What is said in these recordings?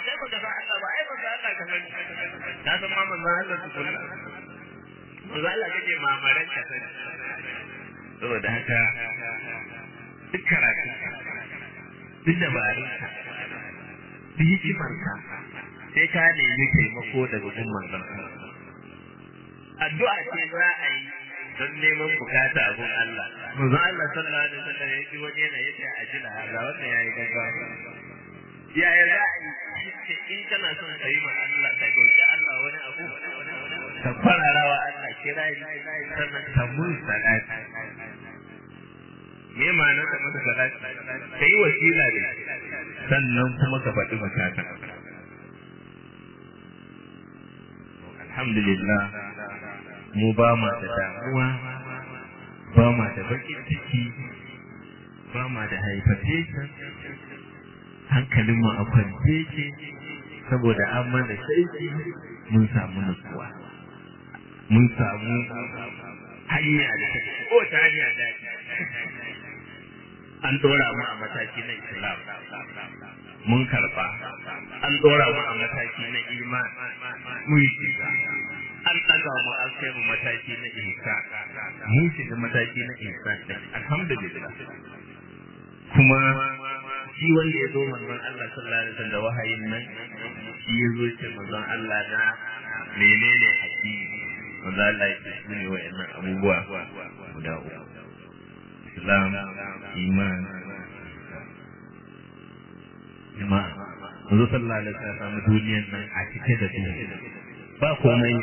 sai baka san Allah ba ai baka Allah ka sani ka san ma manzon Allah su kullu manzon Allah kake mamaran ka sani saboda haka duk karatu duk dabarunka duk hikimarka sai ka nemi taimako daga gun manzon Allah addu'a ce za a yi don neman bukata a gun Allah manzon Allah sallallahu alaihi wasallam ya ji wani yana yace a jira ga wannan yayi gaggawa yaya za a yi in kana son ka yi ma Allah ka roƙi Allah wani abu ka fararawa Allah kira sannan ka mun salati me ma'anar ka masa salati ka yi wasila ne sannan kuma ka faɗi bukata alhamdulillah mu ba ma da damuwa ba ma da bakin ciki ba ma da hypertension hankalinmu a kwance ce saboda an mana shaiki mun samu nutsuwa mun samu hanya da ta ko ta hanya da an dora mu a mataki na islam mun karba an dora mu a mataki na iman mun shiga an daga mu an kai mu mataki na ihsan mun shiga mataki na ihsan alhamdulillah kuma shi wanda ya zo manzon Allah sallallahu alaihi wasallam da wahayin nan shi ya zo ce manzon Allah na menene hakiki manzon Allah ya ce su ne wa'annan abubuwa guda uku Islam iman jama'a manzon sallallahu alaihi wasallam samu duniyar nan a cike da duhu ba komai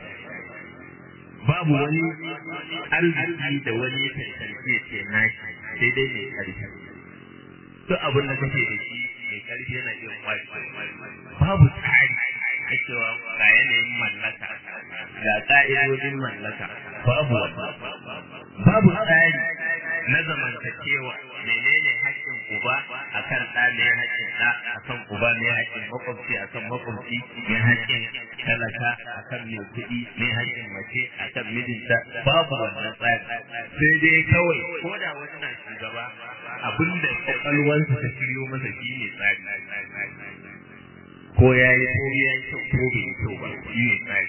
babu wani arziki da wani ya tantance ce nashi sai dai mai ƙarfi duk abin da kake da shi mai karfi yana iya kwashi babu tsari a cewa ga yanayin mallaka ga ka'idodin mallaka babu babu tsari na zamantakewa menene haƙƙin uba akan ɗa ne haƙƙin ɗa akan uba ne haƙƙin makwabci akan makwabci ne haƙƙin talaka akan mai kuɗi ne haƙƙin mace akan mijinta babu wannan tsari sai dai kawai ko da wani na shugaba abinda kwakwalwarsa ta shiryo masa shi ne tsari ko ya yi ko ya yi kyau ko bai yi kyau ba shi ne tsari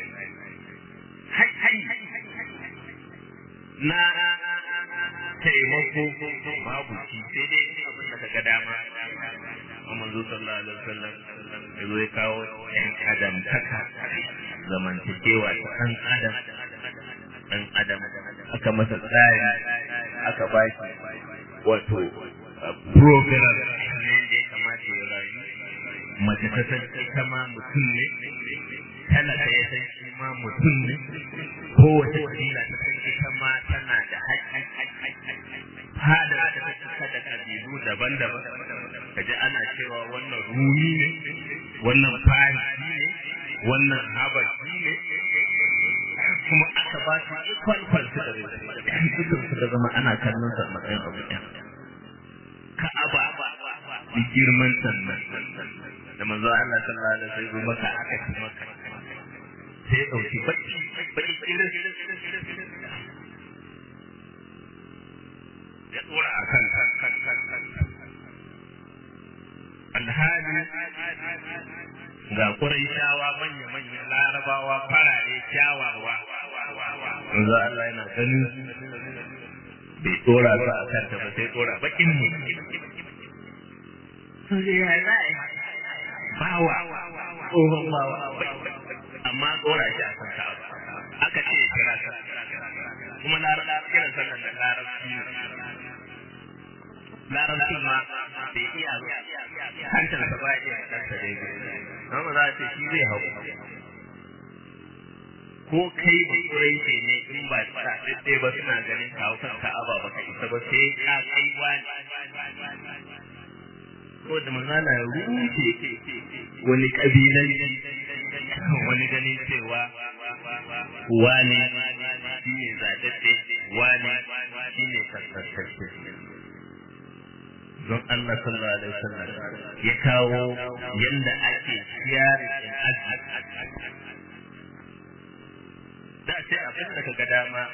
na taimako babu shi sai dai abin da kaga dama a manzo sallallahu alaihi wasallam ya zo ya kawo ɗan adam taka zamantakewa ta ɗan adam ɗan adam aka masa tsari aka ba shi wato program ne da ya kamata ya rayu mace ta san ita ma mutum ne talaka ya san shi ma mutum ne kowace kabila ta san ita ma tana da haƙƙi fada ta cika da kabilu daban-daban kaji ana cewa wannan rumi ne wannan farisi ne wannan habashi ne kuma aka ba su equal consideration dukkan su da zama ana kallon sa matsayin abu ɗaya ka'aba da girman sannan da manzo Allah sallallahu alaihi wasallam maka aka ci maka sai dauki baki baki kirin ya tsora akan kan kan kan kan alhali ga Qurayshawa manya manya Larabawa farare kyawawa manzo Allah yana ganin bai tsora su a kanta ba sai tsora bakin mu sun ya za a yi bawa tsohon bawa amma tsora shi a kan ka'aba aka ce ya kira sa kuma larabci kiran sallan da larabci ne larabci ma bai iya ba hantar sa ba iya kansa daidai amma za a ce shi zai hau ko kai ba kurai ce ne in ba sa ɗaiɗai ba suna ganin kawo kan ka'aba ba ka isa ba sai ka kai wani ko da manzala ya rushe wani kabilanci wani ganin cewa wani shi ne zaɗaɗɗe wani shi ne kasantacce don Allah sallallahu alaihi wasallam ya kawo yanda ake siyari in da sai abin da ka ga dama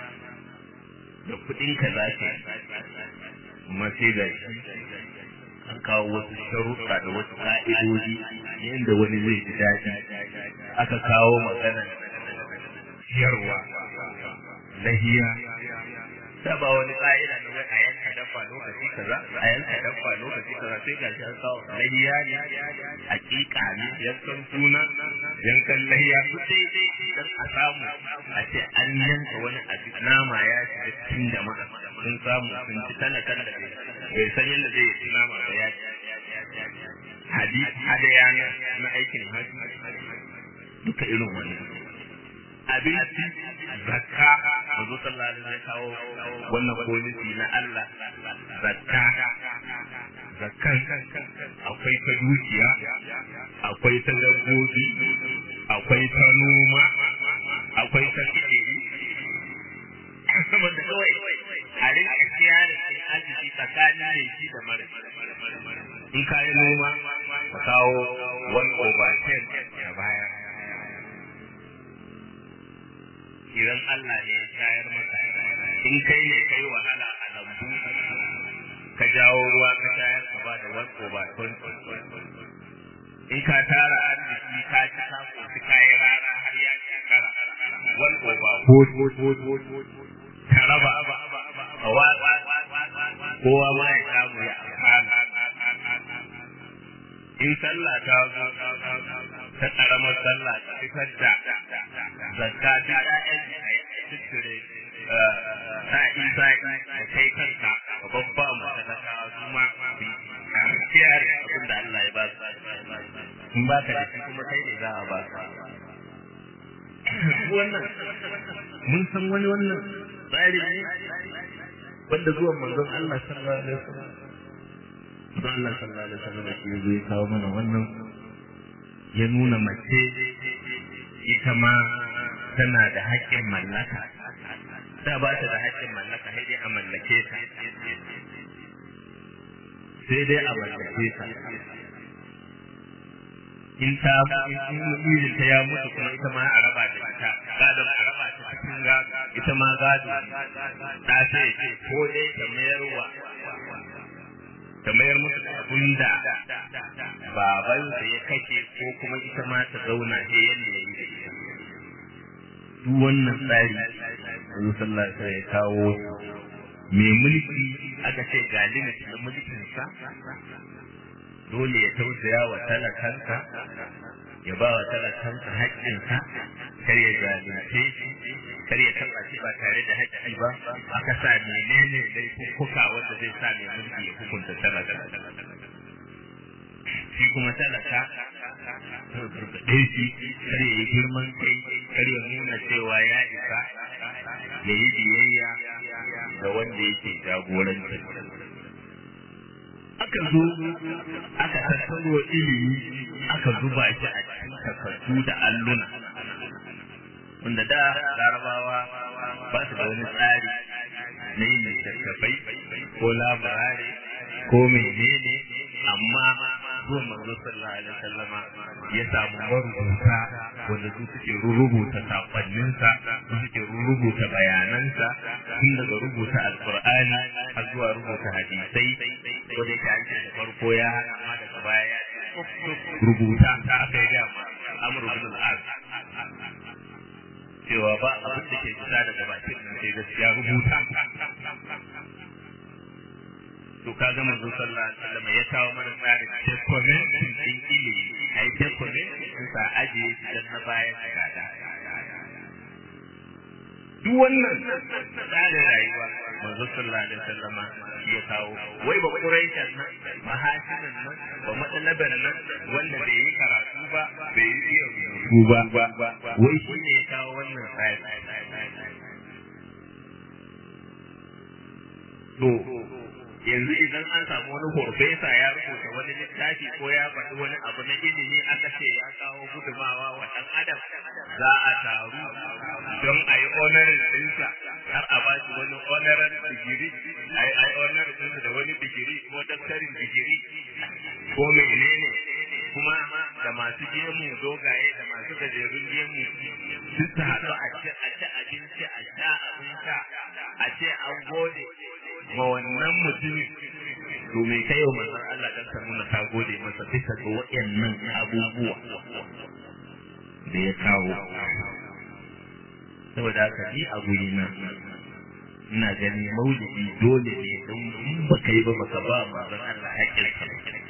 da kuɗin ka za ka amma sai ga shi an kawo wasu sharuɗa da wasu ƙa'idoji yadda wani zai ji daɗi aka kawo maganar ciyarwa lahiya da ba wani ƙa'ida na wai a yanka dabba lokaci kaza a yanka dabba lokaci kaza sai ga shi an kawo lahiya ne hakika ne yankan suna yankan lahiya su dai dan a samu a ce an yanka wani abu nama ya shiga cikin jama'a sun samu sun ci talakan da bai san yadda zai yi nama ba ya ci hadisi hadaya na aikin haji duka irin wani abinci zakka manzo sallallahu alaihi wasallam kawo wannan polisi na Allah zakka zakkan akwai ta dukiya akwai ta dabbobi akwai ta noma akwai ta fikiri saboda kawai a rinka kiyaye cin arziki tsakanin mai shi da mara in ka yi noma ka kawo one over ten ya bayar idan Allah ne ya shayar maka in kai ne kai wahala a lambu ka jawo ruwa ka shayar ka ba da one over twenty in ka tara arziki ka ci ka koshi ka yi rana har ya shekara one over ka raba a watsa kowa ma ya samu ya amfana in sallah ta zo ta karamar sallah ta fitar da zakka ta ƴaƴan tutture sa'i sa'i da kai kanka ka babba mu talakawa su ma kiyar abin da Allah ya ba su in ba ka da shi kuma kai ne za a ba su wannan mun san wani wannan tsari ne wanda zuwan manzon Allah sallallahu alaihi wasallam manzon Allah sallallahu alaihi wasallam shi zai kawo mana wannan ya nuna mace ita ma tana da haƙƙin mallaka da ba ta da haƙƙin mallaka sai dai a mallake ta sai dai a mallake ta in ta in ta ya mutu kuma ita ma a raba da ita gadon a raba ta cikin gado ita ma gado ta ce ko dai ta mayarwa ta mayar musu da abin da baban da ya kashe ko kuma ita ma ta zauna he yadda ya yi da ita duk wannan tsari Annabi sallallahu alaihi ya kawo mai mulki aka ce ga limit na mulkinsa dole ya tausaya wa talakansa ya ba wa talakansa haƙƙinsa kar ya zalunce shi kar ya taɓa shi ba tare da haƙƙi ba aka sa menene laifuka wanda zai sa mai mulki ya hukunta talaka shi kuma talaka gargaɗe shi kar ya yi girman kai kar ya nuna cewa ya isa ya yi biyayya ga wanda yake jagoranci aka zo aka tattaro ilimi aka zuba shi a cikin takardu da alluna wanda da larabawa ba su da wani tsari na yin littattafai ko labarare ko menene amma zuwa manzo sallallahu alaihi wasallama ya samu marubuta wanda su suke rubuta sakonninsa su suke rubuta bayanansa tun daga rubuta alqur'ani har zuwa rubuta hadisai ko da yake da farko ya hana amma daga baya ya rubuta ta aka yi dama amru bin al-as cewa ba abin da ke fita daga bakin nan sai gaskiya rubuta to ka ga manzo sallallahu alaihi wasallam ya kawo mana tsarin document din ilimi ai document din sa aje dan na bayan gada duk wannan tsarin rayuwa manzo sallallahu alaihi wasallam ya kawo wai ba quraishan nan mahashinan nan ba matsalaban nan wanda bai yi karatu ba bai yi iya rubutu ba wai shi ne ya kawo wannan tsari to yanzu idan an samu wani horfesa ya rubuta wani littafi ko ya faɗi wani abu na ilimi aka ce ya kawo gudumawa wa ɗan adam za a taru don a yi honorin ɗinsa har a ba shi wani honorin digiri a yi honorin ɗinsa da wani digiri ko daftarin digiri ko menene kuma da masu gemu dogaye da masu gajerun gemu duk su haɗu a ci abinci a sha abin sha a ce an gode ma wannan mutumin to me kai wa manzon Allah dan ka nuna ka gode masa bisa ga waɗannan abubuwa da ya kawo saboda haka ni a guri na ina gani maulidi dole ne don in ba kai ba baka ba manzon Allah haƙƙin ka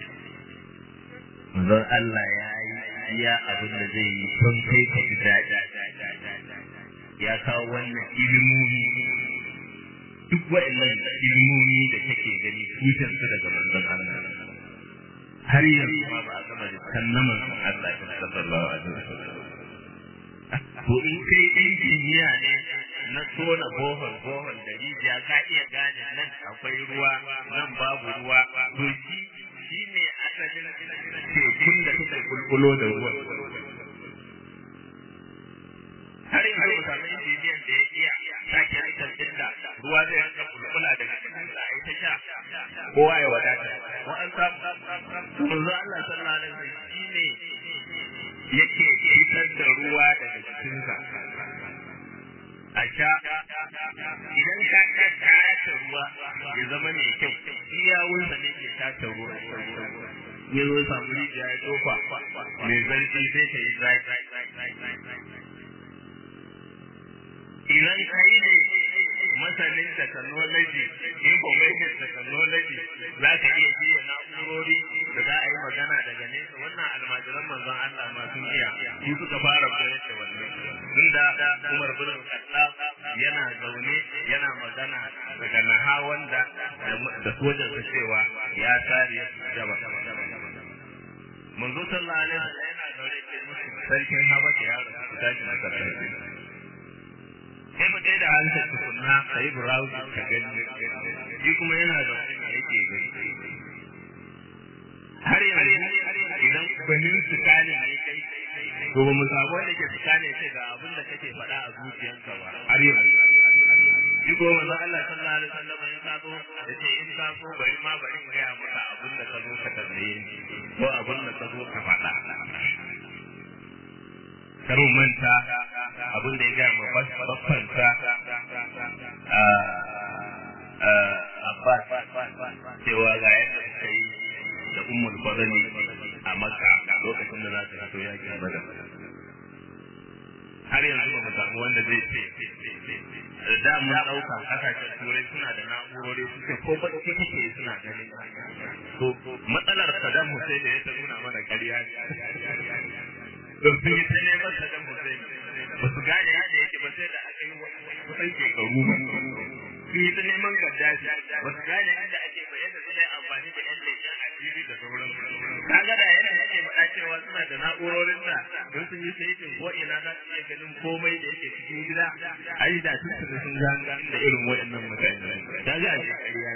manzon Allah ya yi iya abin da zai yi don kai ka ji daɗi ya kawo wannan ilimomi duk waɗannan ilimomi da kake gani tushen su daga manzon Allah har yanzu ma ba a gama da kannaman Allah sallallahu alaihi wasallam to in kai injiniya ne na tona bohol bohol da rijiya ka iya gane nan akwai ruwa nan babu ruwa to shi shi ne asalin tekun da suka kulkulo da ruwan har yanzu mu samu injiniyan da ya iya sake rikin inda ruwa zai rinka kulkula daga cikin sa ai ta sha kowa ya wadata ko an samu manzo Allah sallallahu alaihi wasallam shine yake fitar da ruwa daga cikinsa a sha idan ka ka tace ruwa ya zama mai kyau iya wunsa ne ke tace ruwa ya zo samu rijiya ya tofa mai zarfi sai ta yi zaki idan kai ne masanin technology information technology za ka iya shirya na'urori da za a yi magana daga nesa wannan almajiran manzon Allah ma sun iya su suka fara koyar da wannan tun da Umar bin Khattab yana zaune yana magana daga naha wanda da sojan sa cewa ya tare ya jaba manzo sallallahu alaihi wasallam yana zaune ce musu sarkin Habasha ya rasu tashi na sarki sai mu da hankali tukunna ka yi browsing ka gani shi kuma yana da wani yake gani har yanzu idan banin su kane ne kai to ba mu samu wanda ke tsakane ce ga abin da kake faɗa a zuciyanka ba har yanzu shi ko manzo Allah sallallahu alaihi wasallam ya ka zo da ce in ka so bari ma bari in gaya maka abin da ka zo ka tambaye ni ko abin da ka zo ka faɗa karo manta abin da ya gaya ma babbansa Abbas cewa ga yadda suka yi da ummul fadli a Makka lokacin da za ta fito yakin Badar har yanzu ba mu samu wanda zai ce da mun dauka kasashen turai suna da na'urori suke ko bacci kake suna ganin to matsalar Saddam Hussein da ya ta nuna mana ƙarya don sun yi ta neman Saddam Hussein ba su gane yadda yake ba sai da aka yi kusan shekaru ba sun yi ta neman Gaddafi ba su gane yadda ake ba yadda suna amfani da yan leƙen asiri da sauran kaga da yadda yake faɗa cewa suna da na'urorin da don sun yi saitin ko ina za su iya ganin komai da yake cikin gida ai da sun sun sun ganga da irin waɗannan mutane kaga a shekariya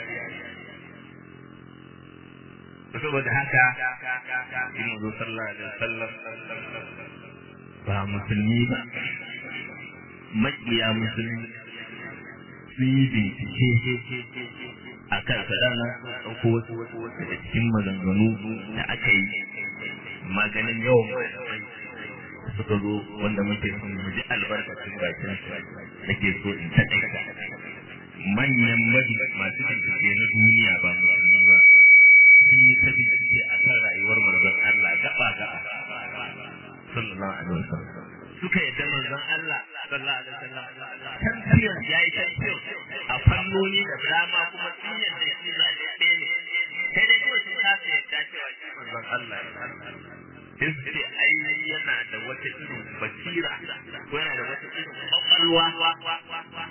saboda haka in mazo sallallahu alaihi wasallam ba musulmi ba makiya musulmi sun yi bincike a kan sadana ɗauko wasu daga cikin maganganu da aka yi maganin yawan malamai suka zo wanda muke son mu ji albarkacin bakin nake so in taɗaita manyan mabi masu bincike na duniya ba musulmi ba sun yi ta bincike a kan rayuwar manzon Allah gaba gaba sallallahu alaihi wasallam suka yadda manzon Allah sallallahu alaihi wasallam tafiyar yayi tafiyar a fannoni da dama kuma sun yadda shi zaɓe ɗaya ne sai dai kawai sun kasa yadda cewa shi manzon Allah sai su ce ai yana da wata irin basira ko yana da wata irin kwakwalwa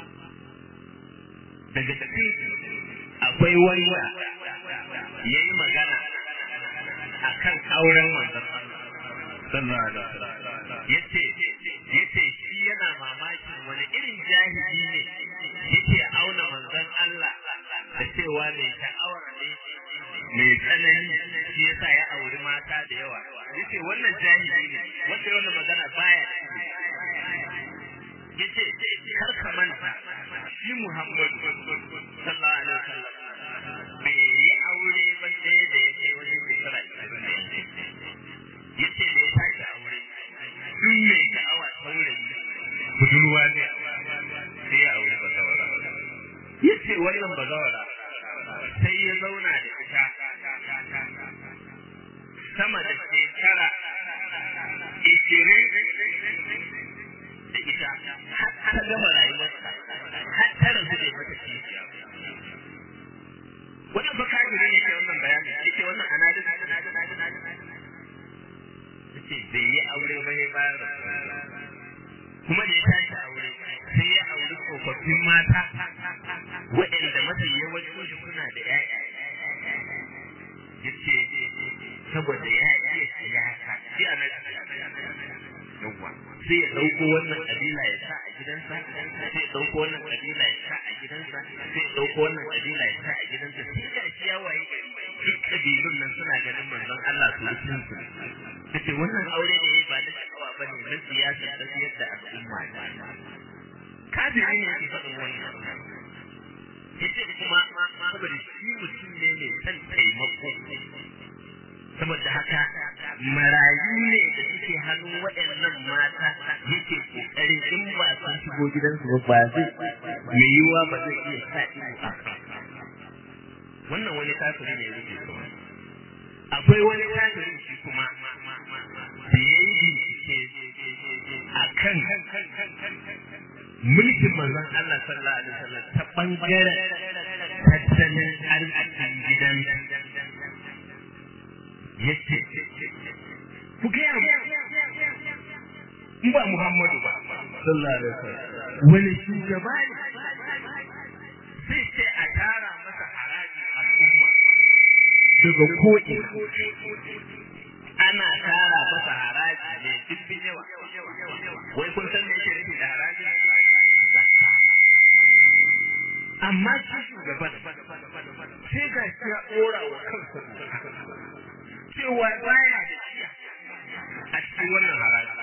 daga cikin akwai wanda ya yi magana a kan auren manzon Allah yace yace shi yana mamakin wani irin jahili ne yake auna manzon Allah da cewa mai sha'awar ne mai tsanani shi yasa ya auri mata da yawa yace wannan jahili ne wanda wannan magana baya yace kar ka manta shi Muhammadu sallallahu alaihi wasallam bai yi aure ba sai da ya kai wajen shekara 20 yace da ya tashi aure duk mai sha'awa saurayi budurwa ne sai ya aure bazawara yace wannan bazawara sai ya zauna sama da shekara ishirin da ita har ta gama rayuwarsa har ta rasu da mata kishiya wannan fa kafiri ne ke wannan bayani yake wannan analysis yace bai yi aure ba sai bayan rasuwa kuma da ya tashi aure sai ya auri tsofaffin mata waɗanda mafi yawancin su suna da ƴaƴa yace saboda ya iya siyasa shi a nan yawa sai ya ɗauko wannan ƙabila ya sa a gidansa sai ya ɗauko wannan ƙabila ya sa a gidansa sai ya ɗauko wannan ƙabila ya sa a gidansa sai ga shi ya waye gari duk ƙabilun nan suna ganin manzon Allah su sun su kace wannan aure da yayi ba na sha'awa bane na siyasa ta yadda al'umma kafiri ne yake faɗin wannan yace kuma saboda shi mutum ne mai son taimako saboda haka marayu ne da suke hannun waɗannan mata yake kokarin in ba sun shigo gidansu ba ba zai mai yiwuwa ba zai iya sa ido a wannan wani kafiri ne yake kuma akwai wani kafirin shi kuma da ya yi bincike a kan mulkin manzon Allah sallallahu alaihi wasallam ta bangaren tattalin arzikin gidan yace ku gaya mu in ba Muhammadu ba sallallahu alaihi wasallam wani shugaba ne sai ce a tara masa haraji al'umma daga ko'ina ana tara masa haraji mai dimbin yawa wai kun san me yake nufi da haraji zakka amma shi shugaban sai ga shi ya ɗora wa kansa cewa baya da shi a cikin wannan haraji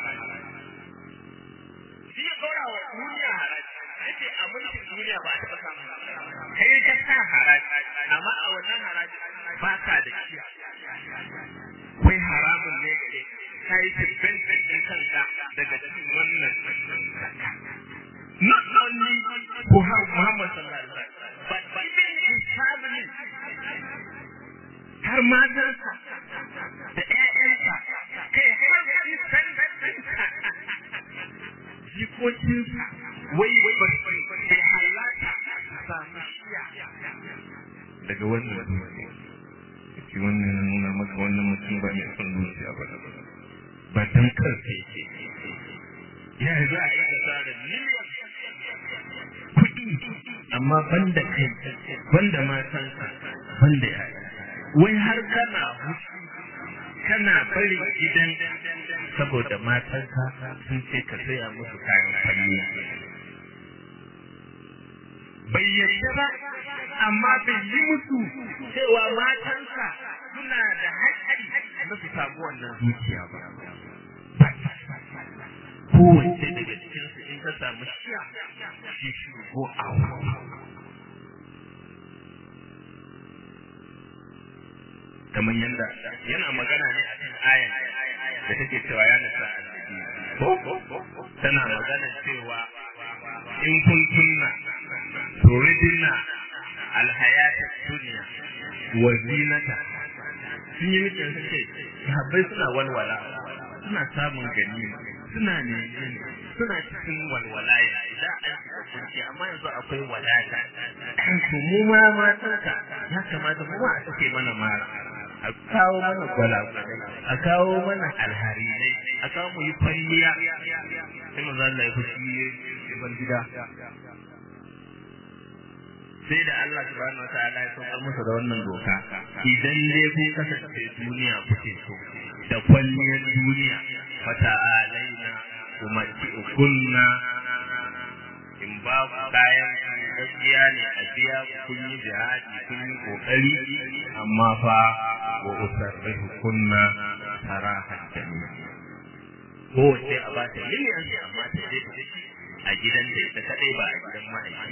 shi ya ɗora wa duniya haraji yace a mulkin duniya ba a taɓa samun kai ka sa haraji amma a wannan haraji ba ka da shi wai haramun ne gare ka yi tibbin ɗin kanka daga cikin wannan not only Muhammad sallallahu alaihi wasallam but even his family har matansa da ƴaƴansa kai har his ɗinsa jikokinsa wai bai halata samu shiya daga wannan duniya ce wannan ya nuna maka wannan mutum ba mai son zuciya ba ba dan kansa yake ya za a yi asarar miliyan kuɗi amma banda kai banda matanka banda yaya wai har kana hutu kana bari gidan saboda matanka sun ce ka saya musu kayan kwalliya bai yadda ba amma bai yi musu cewa matansa suna da haƙƙi na su samu wannan zuciya ba kowace daga cikinsu in ka samu shiya shi shugo a kamar yadda yana magana ne a kan ayan da take cewa ya nasa ko tana magana cewa in kun tunna turidina alhayata duniya wa zinata sun yi mutum su ce sahabbai suna walwala suna samun ganima suna ne suna cikin walwala ya idan an shiga kunci amma yanzu akwai wadata to mu ma matanka ya kamata mu ma a sake mana mara a kawo mana gwalagwalai a kawo mana alharinai a kawo mu yi kwalliya sai mu zalla ya fushi ban gida sai da Allah subhanahu wataala ya saukar musu da wannan doka idan dai kun kasance duniya kuke so da kwalliyar duniya fata alaina kuma kunna in ba ku kayan gaskiya ne a biya kun yi jihadi kun yi kokari amma fa wa usarrihu kunna sarahan jami'a kowace a ba ta miliyan amma ta je ta a gidan da ita kadai ba a gidan ma'aiki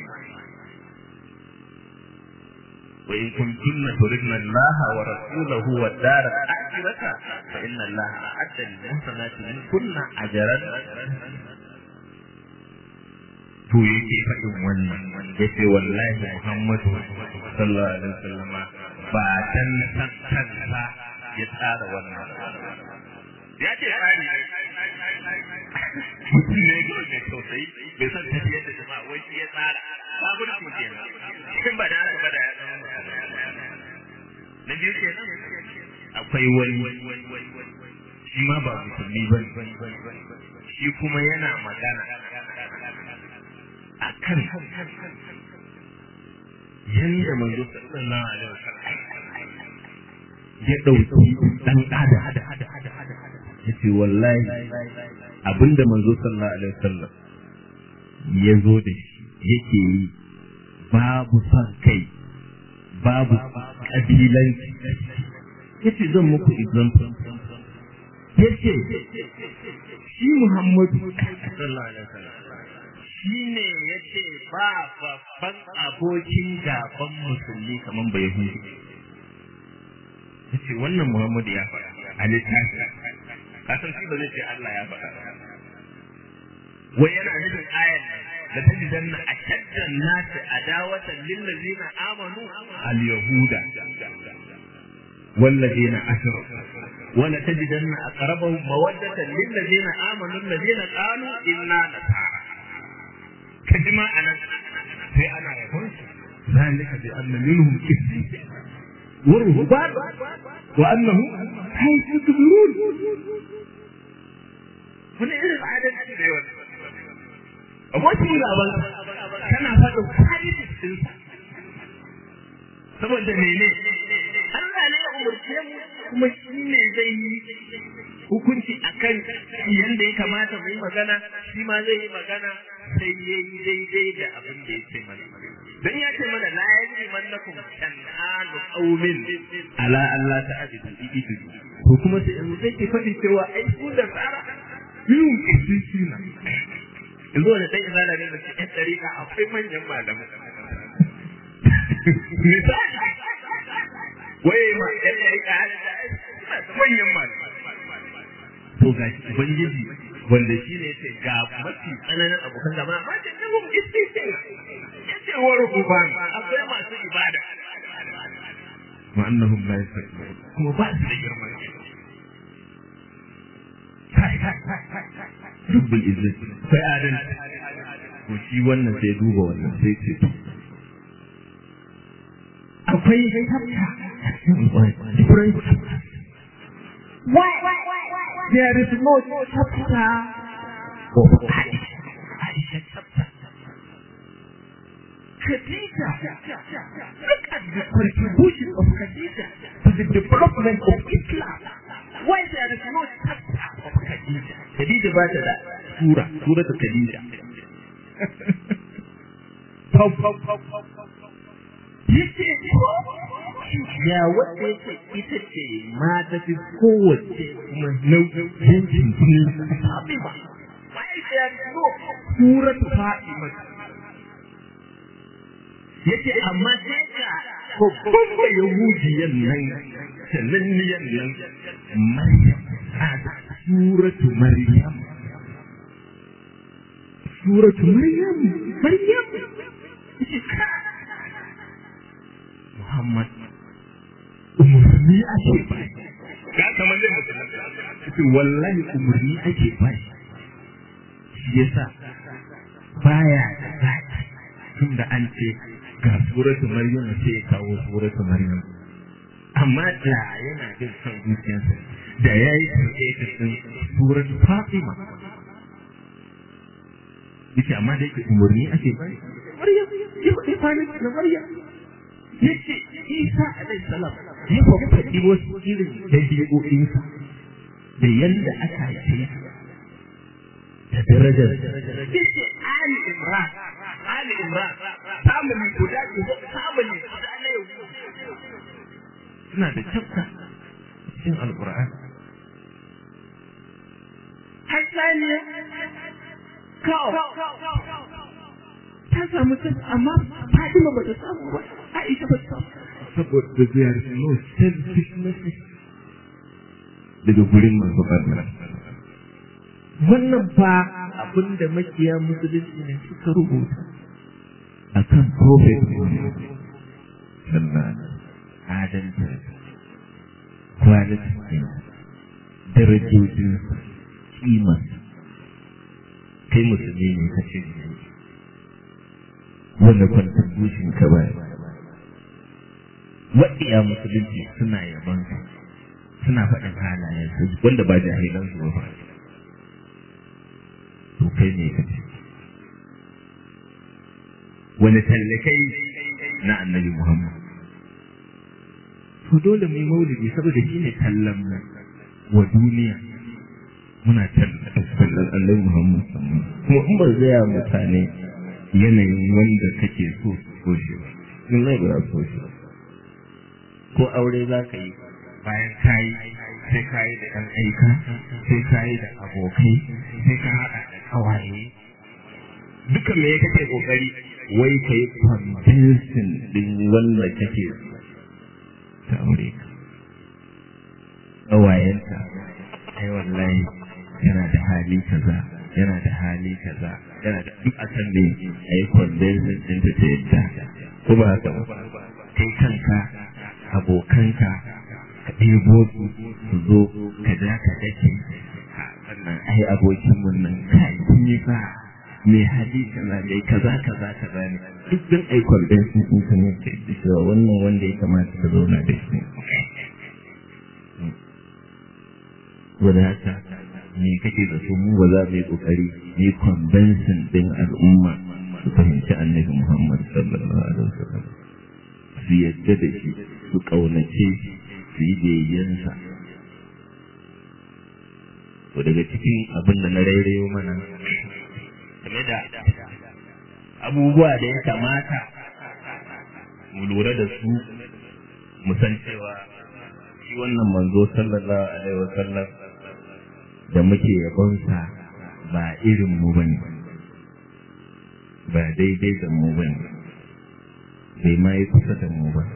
وإن كنتن تردن الله ورسوله والدار الآخرة فإن الله أعد للمحسنات منكن أجرا to yake faɗin wannan yace wallahi Muhammadu sallallahu alaihi wasallam ba dan kansa ya tsara wannan ya ce tsari ne mutum ne ga mai tausayi bai san tafiyar da jama'a wai shi ya tsara kafirci kenan shin ba da haka ba da ya zama na biyu kenan akwai wani shi ma ba musulmi ba shi kuma yana magana a kan yadda manzo sallallahu alaihi wasallam ya ɗauki ɗan adam ya ce wallahi abinda manzo sallallahu alaihi wasallam ya zo da shi yake yi babu son kai babu ƙabilanci ya ce zan muku example ya ce shi muhammadu sallallahu alaihi wasallam shi ne ya ce ba babban abokin gaban musulmi kamar bai hudu ya ce wannan muhammadu ya faɗa a littafi kasan shi ba zai ce Allah ya faɗa wai yana nufin ayan nan da ta jidan na a shaddan nasu adawatan lillazina amanu al-yahuda والذين أشركوا ولتجدن أقربهم مودة للذين آمنوا الذين قالوا إنا نصارى كجما أنا في أنا يقول ذلك بأن منهم كثير ورهبان وأنهم حيث يكبرون wani irin adalci ne wani abokin gaban kana faɗin kwalitis ɗinsa saboda mene Allah ne ya umarce mu kuma shi ne zai yi hukunci akan yanda ya kamata mu yi magana shi ma zai yi magana sai ya yi daidai da abin da ya ce mana dan ya ce mana la yajri mannakum shan'anu qaumin ala Allah ta'budu ididu ko kuma sai yanzu zai ke faɗi cewa ai ku da tsara biyun kisisina yanzu wani ɗan izala ne da ke ɗan ɗariƙa akwai manyan malamai misali waye ma ɗan ɗariƙa manyan malamai to ga shi ubangiji wanda shi ne ce ga mafi tsananin abokan gaba amma ce ne mu istisina yace wa rububan akwai masu ibada wa annahum la yastakbirun kuma ba su da girman Rabbul Izzat sai adalci to shi wannan sai duba wannan sai ce akwai chapter different chapters why there is no chapter of Aisha Aisha chapter Khadija look at the contribution of Khadija to the development of Islam why there is no chapter of Khadija Khadija ba ta da sura sura ta Khadija pau pau pau pau yace ya wanda yake ita ce ma ta fi kowace kuma nau'in jini Fatima why there is no sura ta Fatima yace amma sai ka babban da yahudiyan nan sananniyan nan Maryam a suratu Maryam suratu Maryam Maryam Muhammad umarni ake ba ga kamar da mutum wallahi umarni ake ba shi yasa baya da zaki tunda an ce ga suratu Maryam sai ya kawo suratu Maryam amma da yana jin son zuciyarsa da ya yi created din suratu Fatima yace amma da yake umarni ake ba Maryam ya faɗi fani na Maryam yace Isa alaihi salam ya faɗi wasu irin dabi'o'insa da yanda aka haife da darajar yace Ali Imran Ali Imran family guda family guda na yau suna da chapter cikin Alƙur'ani Hassaniya kawo ta samu ta amma Fatima ba ta samu ba Aisha ba ta samu saboda there is no selfishness daga gurin masu barna wannan ba abin da makiya musulunci ne suka rubuta a kan prophet sannan adalci kwalitin darajojinsa kimarsa kai musulmi ne ka ce wanda contribution ka bayar waɗiya musulunci suna yaban su suna faɗin halayen su wanda ba jahilan su ba to kai ne ka ce wani tallakai na annabi muhammad to dole mu yi maulidi saboda shi ne tallan mu wa duniya muna tallan annabi muhammad kuma in ba zaya mutane yanayin wanda kake so su so shi ba in zai ba so shi ba ko aure za ka yi bayan ka yi sai ka yi da ɗan aika sai ka yi da abokai sai ka haɗa da ƙawaye duka me kake ƙoƙari wai ka yi convincing ɗin wanda kake ta aure ka ƙawayenta ai wallahi yana da hali kaza yana da hali kaza yana da duk akan ne a yi convincing ɗin ta ta yadda ko ba haka ba kai kanka abokanka ka ɗebo su su zo ka ja ka dake sannan ai abokin mun nan kai kun yi fa mai hali kaza mai kaza kaza kaza ne duk din ai convention din ka ne kai da cewa wannan wanda ya kamata ka zauna da shi wanda haka me kake da su mu ba za mu yi kokari ni convention din al'umma su fahimci annabi Muhammad sallallahu alaihi wasallam su yadda da shi su ƙaunace su yi biyayyansa to daga cikin abin da na rairayo mana game da abubuwa da ya kamata mu lura da su mu san cewa shi wannan manzo sallallahu alaihi wasallam da muke yabonsa ba irin mu bane ba daidai da mu bane bai ma yi kusa da mu ba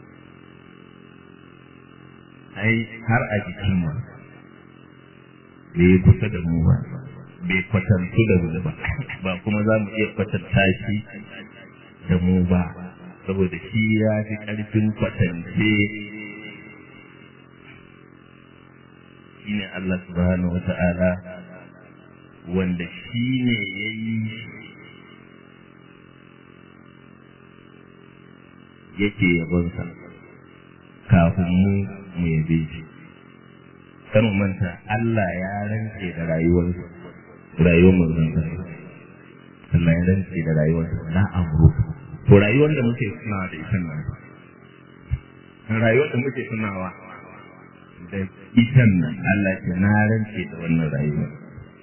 ai har a jikin mu bai yi kusa da mu ba bai kwatantu da mu ba ba kuma za mu iya kwatanta shi da mu ba saboda shi ya fi ƙarfin kwatance shi ne Allah subhanahu wa ta'ala wanda shi ne ya yi yake yabonsa kafin mu mu yabe shi kan manta Allah ya rantse da rayuwarsa rayuwar manzon Allah ya rantse da rayuwarsa na amru to rayuwar da muke tunawa da ita nan rayuwar da muke tunawa da ita nan Allah ce na rantse da wannan rayuwar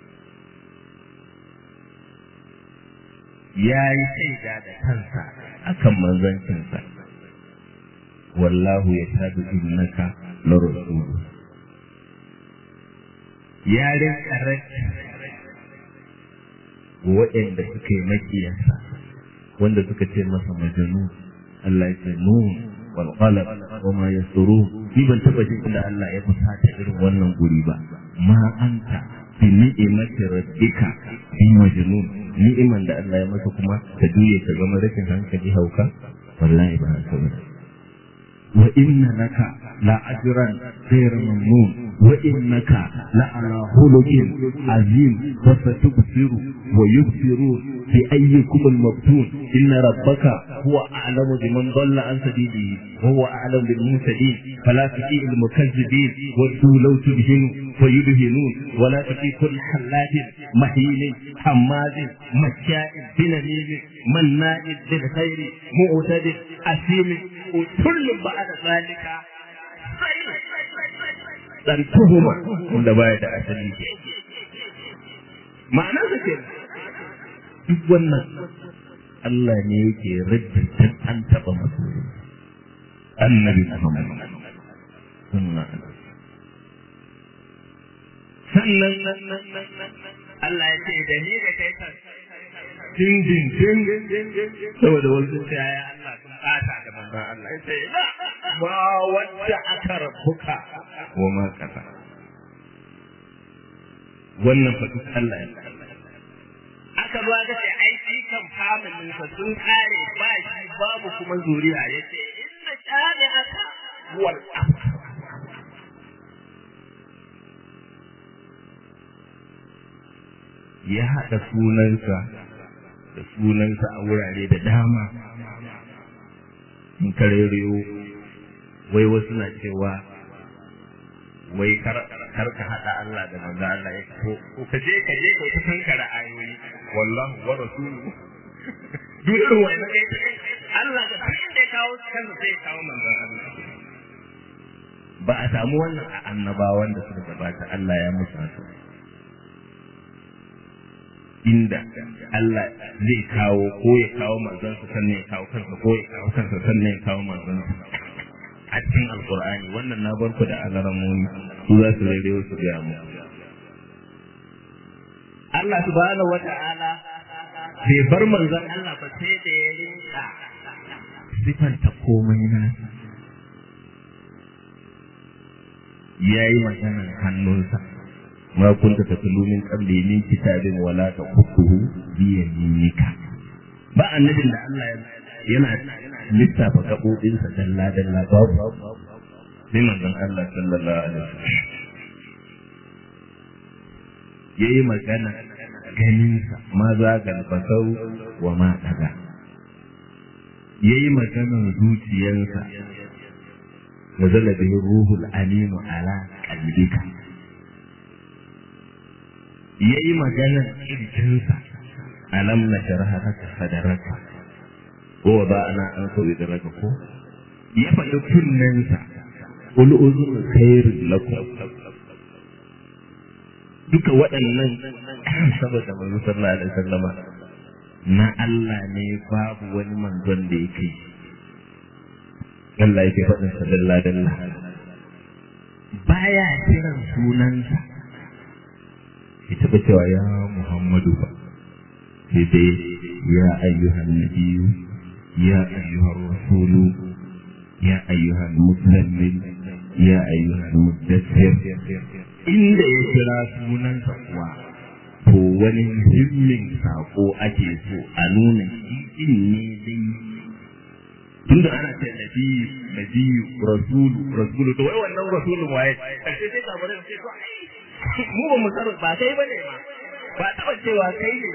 ya yi shaida da kansa akan manzancinsa wallahu ya tabi innaka la rasulu ya rinka waɗanda suka yi makiyarsa wanda suka ce masa majanu Allah ya ce nun wal qalam wa ma yasrun ni ban taba jin inda Allah ya fusata irin wannan guri ba ma anta bi ni'imati rabbika bi majnun ni'iman da Allah ya masa kuma ta juye ka zama rashin hankali hauka wallahi ba haka ba wa inna laka la ajran ghayr mamnun wa innaka la ala khuluqin azim wa satubsiru wa yubsiru bi ayyikum al-maftun inna rabbaka huwa a'lamu biman dhalla an sabilihi wa huwa a'lamu bil muhtadin fala tuti al mukazzibin wa law tudhinu wa yudhinun wa la tuti kull hallatin mahin hammazin masya'in binamin manna'in bil khairi mu'tadin asim kullu ba'da zalika dan tuhuma wanda baya da asali ma'ana sa ke duk wannan Allah ne yake raddin an taba masu annabi Muhammad sannan Allah ya ce da ni da kai kan din din din saboda wasu sai ya Allah sun bata da manzon Allah ya ce ba wanda aka rabuka wa ma kasa wannan fa duk Allah ya aka zo aka ce ai shi kan familin sa sun kare ba shi babu kuma zuriya yace inna shani aka wal ya haɗa sunansa da sunansa a wurare da dama in kareriyo wai wasu na cewa wai kar ka haɗa Allah da manzo Allah ya ko ko ka je ka je ka ta kankara ayoyi wallahu wa rasuluhu duk irin wannan kai Allah da duk inda ya kawo kansa sai ya kawo manzo Allah ba a samu wannan a annabawan da suka gabata Allah ya musu haka inda Allah zai kawo ko ya kawo manzansa sannan ya kawo kansa ko ya kawo kansa sannan ya kawo manzansa a cikin alkur'ani wannan na barku da alaramoni su za su rere su gaya mu Allah subhanahu wata'ala bai bar manzon Allah ba sai da ya rinka sifanta komai na ya yi maganar hannunsa ma kunta tatlu min qabli min kitabin wala taqutuhu bi yaminika ba annabin da Allah yana lissafa gaɓoɓinsa dalla dalla babu sai manzon Allah sallallahu alaihi wasallam yayi magana ganinsa ma zagal basau wa ma daga yayi maganar zuciyarsa nazala bihi ruhul alim ala qalbika yayi maganar kirjinsa alam nasharaha laka sadaraka ko ba ana an so da raka ko ya faɗi kunnensa ul uzun khairul lakum duka waɗannan saboda manzo sallallahu alaihi wasallama na Allah ne babu wani manzon da yake Allah yake faɗin sa dalla dalla baya kiran sunansa ya taɓa cewa ya Muhammadu ba sai dai ya ayyuhan nabiyyu يا أيها الرسول يا أيها المسلم يا أيها المدثر inda ya kira sunansa kuwa to wani muhimmin sako ake so a nuna shi ne dai tunda ana ce nabiyu nabiyu rasulu rasulu to wai wannan rasulun waye karshe sai kabarin sai to ai mu ba mu tsaro ba kai bane ma ba taba cewa kai ne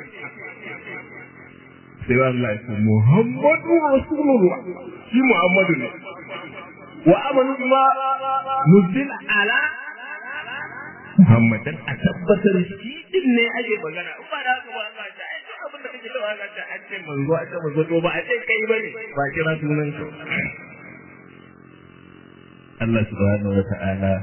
sai Allah ya ce Muhammadu Rasulullah shi Muhammadu ne wa amanu bima nuzila ala Muhammadan a tabbatar shi din ne ake magana in ba da haka ba Allah ya ce abin da kake cewa ga ta an ce manzo a ce manzo to ba a ce kai bane ba kira sunan ka Allah subhanahu wa ta'ala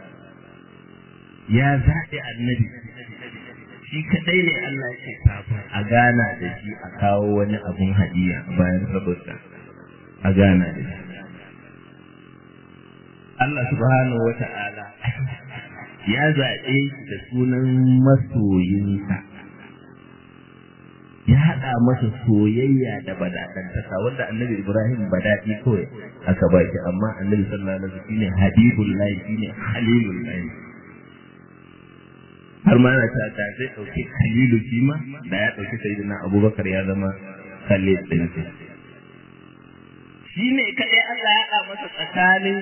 ya zaɓi annabi shi kadai ne Allah yake kafin a gana da shi a kawo wani abun hadiya bayan saboda a gana da shi Allah subhanahu wa ta'ala ya zaɓe shi da sunan masoyinsa ya haɗa masa soyayya da badaɗantaka wanda annabi Ibrahim badaɗi kawai aka ba shi amma annabi sallallahu alaihi wasallam shine habibullahi shine halilullahi har ma yana ta ta zai ɗauki halilu shi ma da ya ɗauki sayyidina abubakar ya zama khalil ɗin shi ne kaɗai Allah ya haɗa masa tsakanin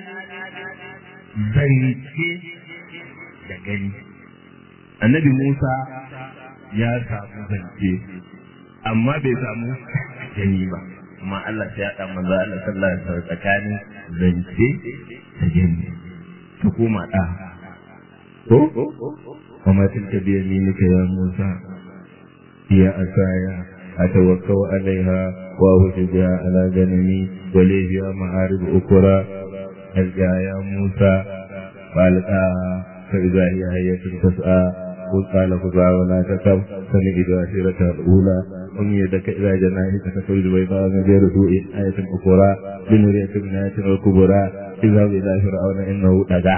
zance da gani annabi Musa ya samu zance amma bai samu gani ba amma Allah sai ya haɗa manzo Allah sallallahu alaihi wasallam tsakanin zance da gani ka koma ɗa ko وما تلك بيمينك يا موسى هي أسايا أتوكل عليها وأهش بها على غنمي ولي فيها معارب أخرى ألقى يا موسى فألقاها فإذا هي هية تسعى قل قال خذها ولا تخف سنجد عشيرتها الأولى أم يدك إلى جناحك تخرج بيضاء من غير سوء آية أخرى لنريك من آية الكبرى اذهب إلى فرعون إنه طغى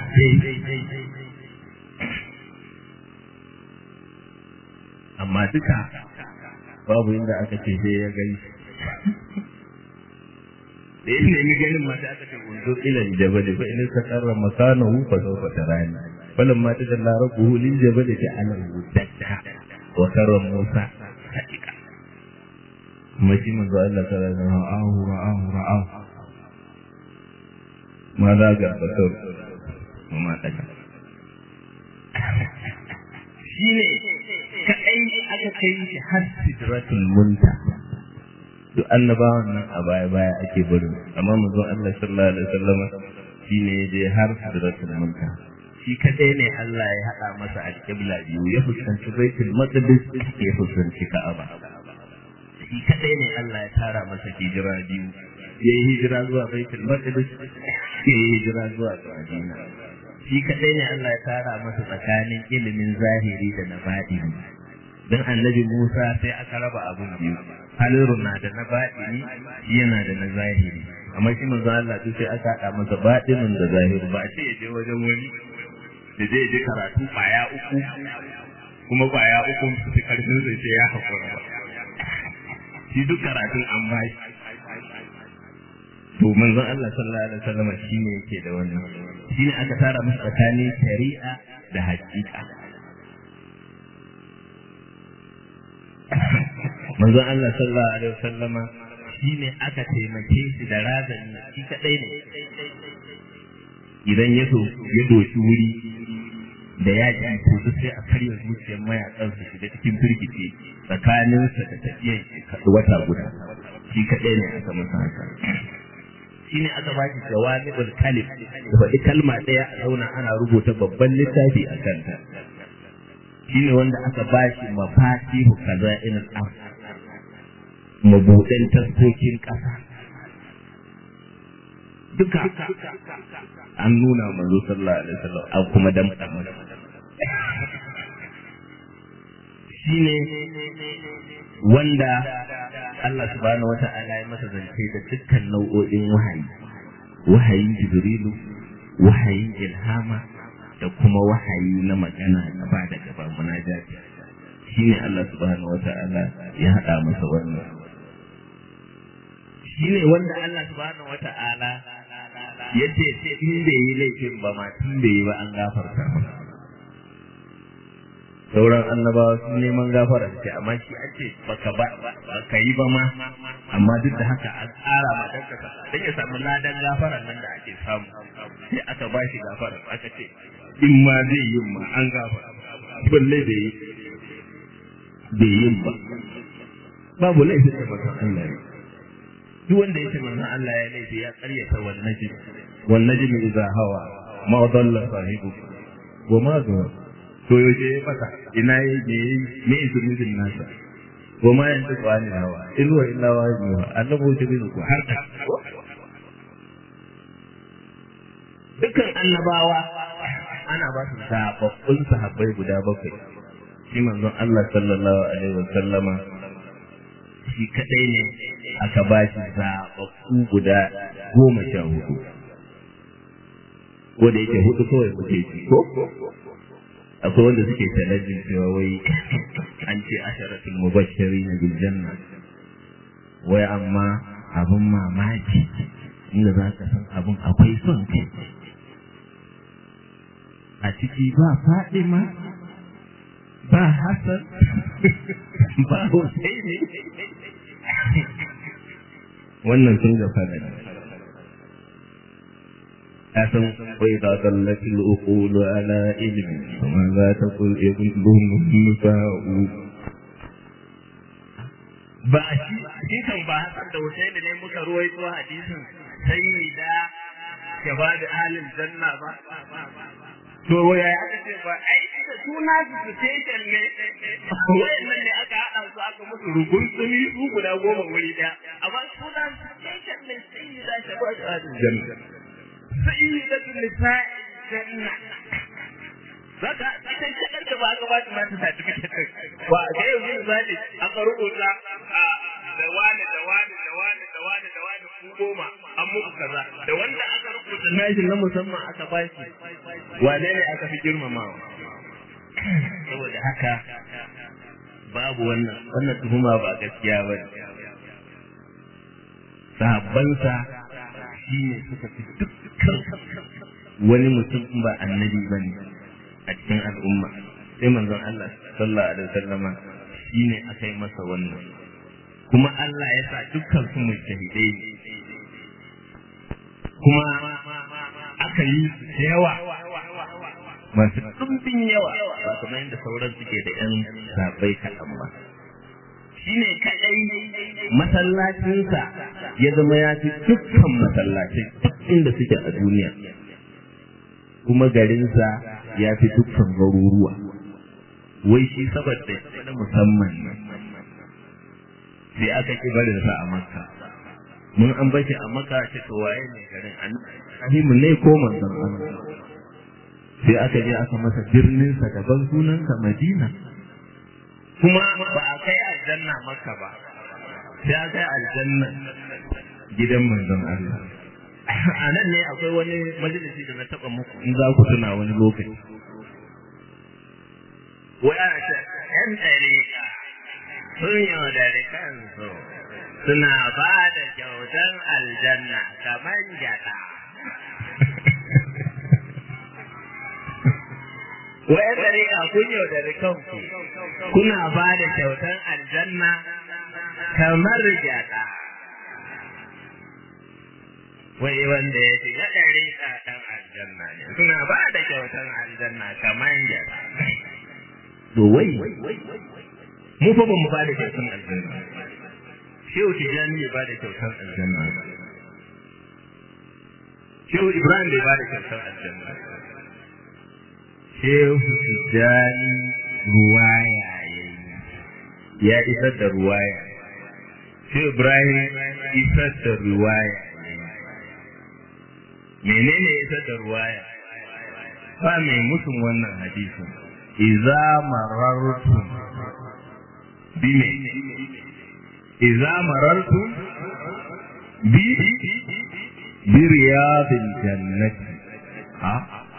amma duka babu inda aka ce sai ya gani da ya nemi ganin mata aka ce unzo ila jabal fa in istaqarra makanahu fa sawfa tarani falamma tajalla rabbuhu lil jabal ja'alahu dakka wa karra musa sadiqa kuma shi manzo Allah sallallahu alaihi wasallam ra'ahu ra'ahu ra'ahu ma za ga basar ma daga shine kaɗai aka kai shi har sidratul munta duk annabawan nan a baya baya ake barin amma manzon Allah sallallahu alaihi wasallam shine ya je har sidratul munta shi kadai ne Allah ya hada masa alƙibla biyu ya fuskanci baitul maqdis ya fuskanci ka'aba shi kadai ne Allah ya tara masa hijira biyu ya yi hijira zuwa baitul maqdis ya yi hijira zuwa madina shi kadai ne Allah ya tara masa tsakanin ilimin zahiri da na batini dan annabi Musa sai aka raba abun biyu haliru na da na batini yana da na zahiri amma shi manzo Allah duk sai aka hada masa batinin da zahiri ba a ce ya je wajen wani da zai je karatu kwaya uku kuma kwaya uku su fi karfin sai sai ya hakura ba shi duk karatun an ba shi to manzon Allah sallallahu alaihi wasallam shine yake da wannan shine aka tara masa tsakanin shari'a da haƙiƙa manzon Allah sallallahu alaihi wasallam shine aka taimake shi da razani shi kadai ne idan ya so ya doshi wuri da yaƙi to duk sai a karya zuciyar mayakan su shiga cikin firgice tsakaninsa da tafiyar wata guda shi kaɗai ne aka masa haka shi ne aka ba shi jawami'ul kalim da faɗi kalma ɗaya a zauna ana rubuta babban littafi a kanta shi ne wanda aka ba shi mafatihu kaza ina am mabuɗan taskokin ƙasa duka an nuna manzo sallallahu alaihi wasallam an kuma damƙa masa shine wanda Allah subhanahu wata'ala ya masa zance da dukkan nau'o'in wahayi wahayin jibrilu wahayin ilhama da kuma wahayi na magana gaba da gaba munajati shine Allah subhanahu wata'ala ya haɗa masa wannan shine wanda Allah subhanahu wata'ala ya ce in bai yi laifin ba ma tun bai yi ba an gafarta masa sauran annabawa sun neman gafara ce amma shi an ce baka ba ka yi ba ma amma duk da haka an tsara ma dan kasa dan ya samu ladan gafaran nan da ake samu sai aka ba shi gafara aka ce in ma zai yi ma an gafara balle da yi bai yin ba babu laifin da manzon Allah ya duk wanda ya ce manzon Allah ya laifi ya karyata wannan najmi wannan najmi idza hawa ma dalla sahibu wa ma zuwa to yaushe ya fata ina yi me yi me zunubin nasa wa ma yanzu ba ni hawa in wa illa wa ni wa annabi wuce bin ku har da dukkan annabawa ana ba su zababbun sahabbai guda bakwai shi manzon Allah sallallahu alaihi wa sallama shi kadai ne aka ba shi zababbu guda goma sha hudu ko da yake hudu kawai muke ci ko akwai wanda suke talajin cewa wai an ce asharatul mubashshiri na bil janna wai amma abun mamaki inda za ka san abun akwai son kai a ciki ba Fadima ba Hassan ba Husaini wannan sun ga fara أتم وإذا ضلت الأقول على علم وماذا تقول ابنهم النساء ba shi shi kan ba hasan da Hussein ne muka ruwaito hadisin sayyida shabab ahlul janna ba to waya aka ce ba ai da suna su station ne wayannan ne aka hada su aka musu rugun tsumi su guda goma wuri daya amma suna su station ne sayyida shabab ahlul janna sayyidatul nisa'i janna zaka ita shakar da ba ka ba ta mata certificate ba ga yau yin zali aka rubuta da wani da wani da wani da wani da wani ku goma an muku kaza da wanda aka rubuta nashin na musamman aka ba shi wane ne aka fi girmamawa saboda haka babu wannan wannan tuhuma ba gaskiya ba ne sahabbansa shi ne suka fi dukkan wani mutum ba annabi ba ne a cikin al'umma sai manzon Allah sallallahu alaihi wasallama shi ne aka yi masa wannan kuma Allah ya sa dukkan su mujtahidai ne kuma aka yi da yawa masu ɗumbin yawa ba kamar yadda sauran suke da ƴan sabai kaɗan ba shi ne kaɗai masallacinsa ya zama ya fi dukkan masallacin duk inda suke a duniya kuma garinsa ya fi dukkan garuruwa wai shi saboda na musamman ne sai aka ki barinsa a makka mun an bashi a makka ce to waye ne garin annabi ne ko manzon Allah sai aka je aka masa birninsa daban sunansa Madina kuma ba a kai aljanna maka ba sai a kai aljanna gidan manzon Allah a nan ne akwai wani majalisi da na taba muku in za ku tuna wani lokaci wai ana ce yan ɗariƙa sun yaudari kansu suna ba da kyautan aljanna kamar gyaɗa wa'yan dariƙa kun yaudari kanku kuna ba da kyautan aljanna kamar gyaɗa wai wanda ya shiga dariƙa ɗan aljanna ne suna ba da kyautan aljanna kamar gyaɗa to wai mu fa ba mu ba da kyautan aljanna shehu tijjani bai ba da kyautan aljanna shehu ibrahim bai ba da kyautan aljanna Shehu Tijjani ruwaya ya isar da ruwaya. Shehu Ibrahim isar da ruwaya Menene isar da ruwaya? Ba mai musun wannan hadisin. Iza marartum bi me? Iza marartum bi bi riyadil jannati. Ha?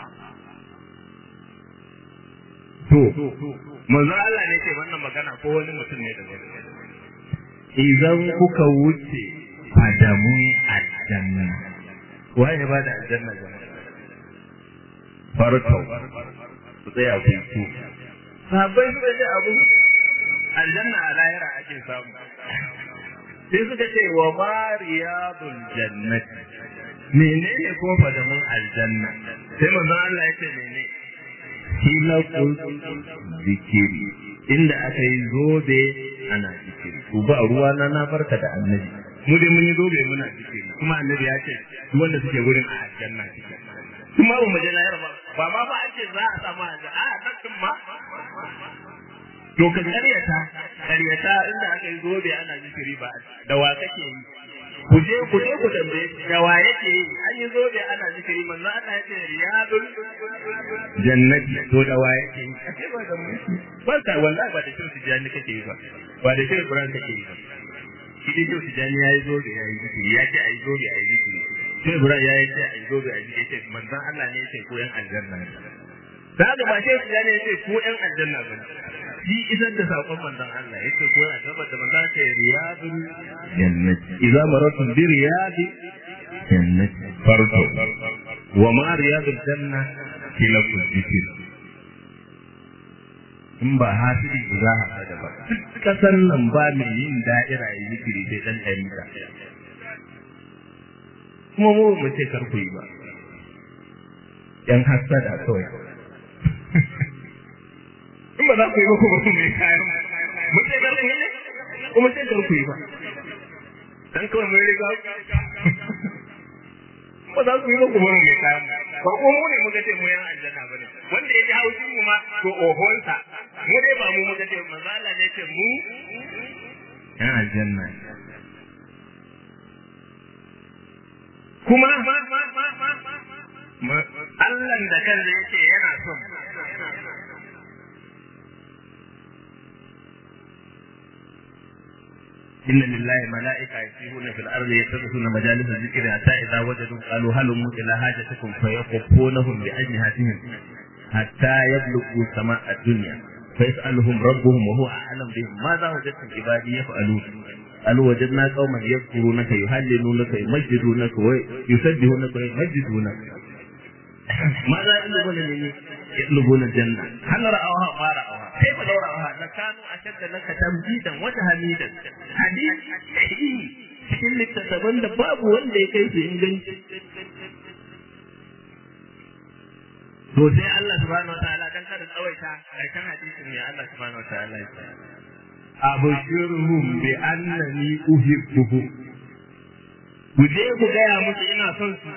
to manzo Allah ne ce wannan magana ko wani mutum ne da idan kuka wuce fadamun aljanna waye ba da aljanna jama'a farko ku tsaya ku ku sabai suka ce abu aljanna a lahira ake samu sai suka ce wa mariyadul jannati menene ko fadamun aljanna sai manzo Allah ya ce menene hilakul zikiri inda aka yi zobe ana zikiri to ba ruwa na na barka da annabi mu dai mun yi zobe muna zikiri kuma annabi ya ce duk wanda suke gurin a aljanna suke kuma ba mu je lahira ba ba ma ba ake za a samu a a nan din ma to ka karyata karyata inda aka yi zobe ana zikiri ba da wa kake yi ku je ku je ku tambaye da wa yake yi an yi zobe ana zikiri manzo Allah ya ce riyadul jannati to da wa yake yi ake ba da mu ba ka wallahi ba da shi jani kake yi ba ba da shi Ibrahim kake yi ba shi dai shi jani yayi zobe yayi zikiri ya ce ayi zobe ayi zikiri sai Ibrahim ya ce ayi zobe ayi zikiri ce manzo Allah ne ya ce ko yan aljanna ne da haka ba shi jani ya ce ko yan aljanna ba shi isar da saƙon manzon Allah yake ko yana gabar da manzon ta riyadul jannati idza maratum bi riyadi jannati farko wa ma riyadul janna kila kujifir in ba hasidi ba za a da ba kasan nan ba mai yin da'ira ya zikiri sai dan ɗarika kuma mu mu ce kar ku yi ba yan hasada kawai in ba za ku yi ba kuma mai kayan mun sai kar ku yi kuma sai kar ku yi ba dan kawai mun riga ba za ku yi ba kuma mai kayan ba ko mu ne muka ce mu yan aljanna bane wanda ya ji haushin mu ma to ohonsa mu dai ba mu muka ce manzo Allah ne ce mu yan aljanna kuma Allah da kansa yake yana son إن لله ملائكة يسيرون في الأرض يتخذون مجالس الذكر حتى إذا وجدوا قالوا هلموا إلى حاجتكم فيقفونهم بأجنحتهم حتى يبلغوا سماء الدنيا فيسألهم ربهم وهو أعلم بهم ماذا وجدتم عبادي يفعلون قالوا وجدنا قوما يذكرونك يهللونك يمجدونك ويسبحونك ويمجدونك ماذا يطلبون مني يطلبون الجنة هل رأوها ما رأوها كيف لو رأوها لكانوا أشد لك تمجيدا وتهميدا حديث صحيح cikin littattafan da babu wanda ya kai su inganci to sai Allah subhanahu wataala dan kada tsawaita karshen hadisin ne Allah subhanahu wataala ya ce abshirhum bi annani uhibbuhum ku je ku gaya musu ina son su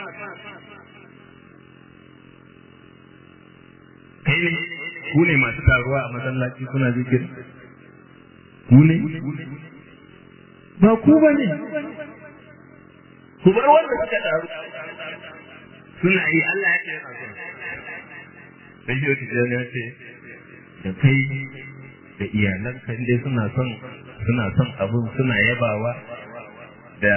kai ne ku ne masu taruwa a masallaci kuna zikiri ku ne ba ku ba ne ku bar wanda suka taru suna yi Allah ya ce yana son sai shi wata ya ce da kai da iyalanka dai suna son suna son abun suna yabawa da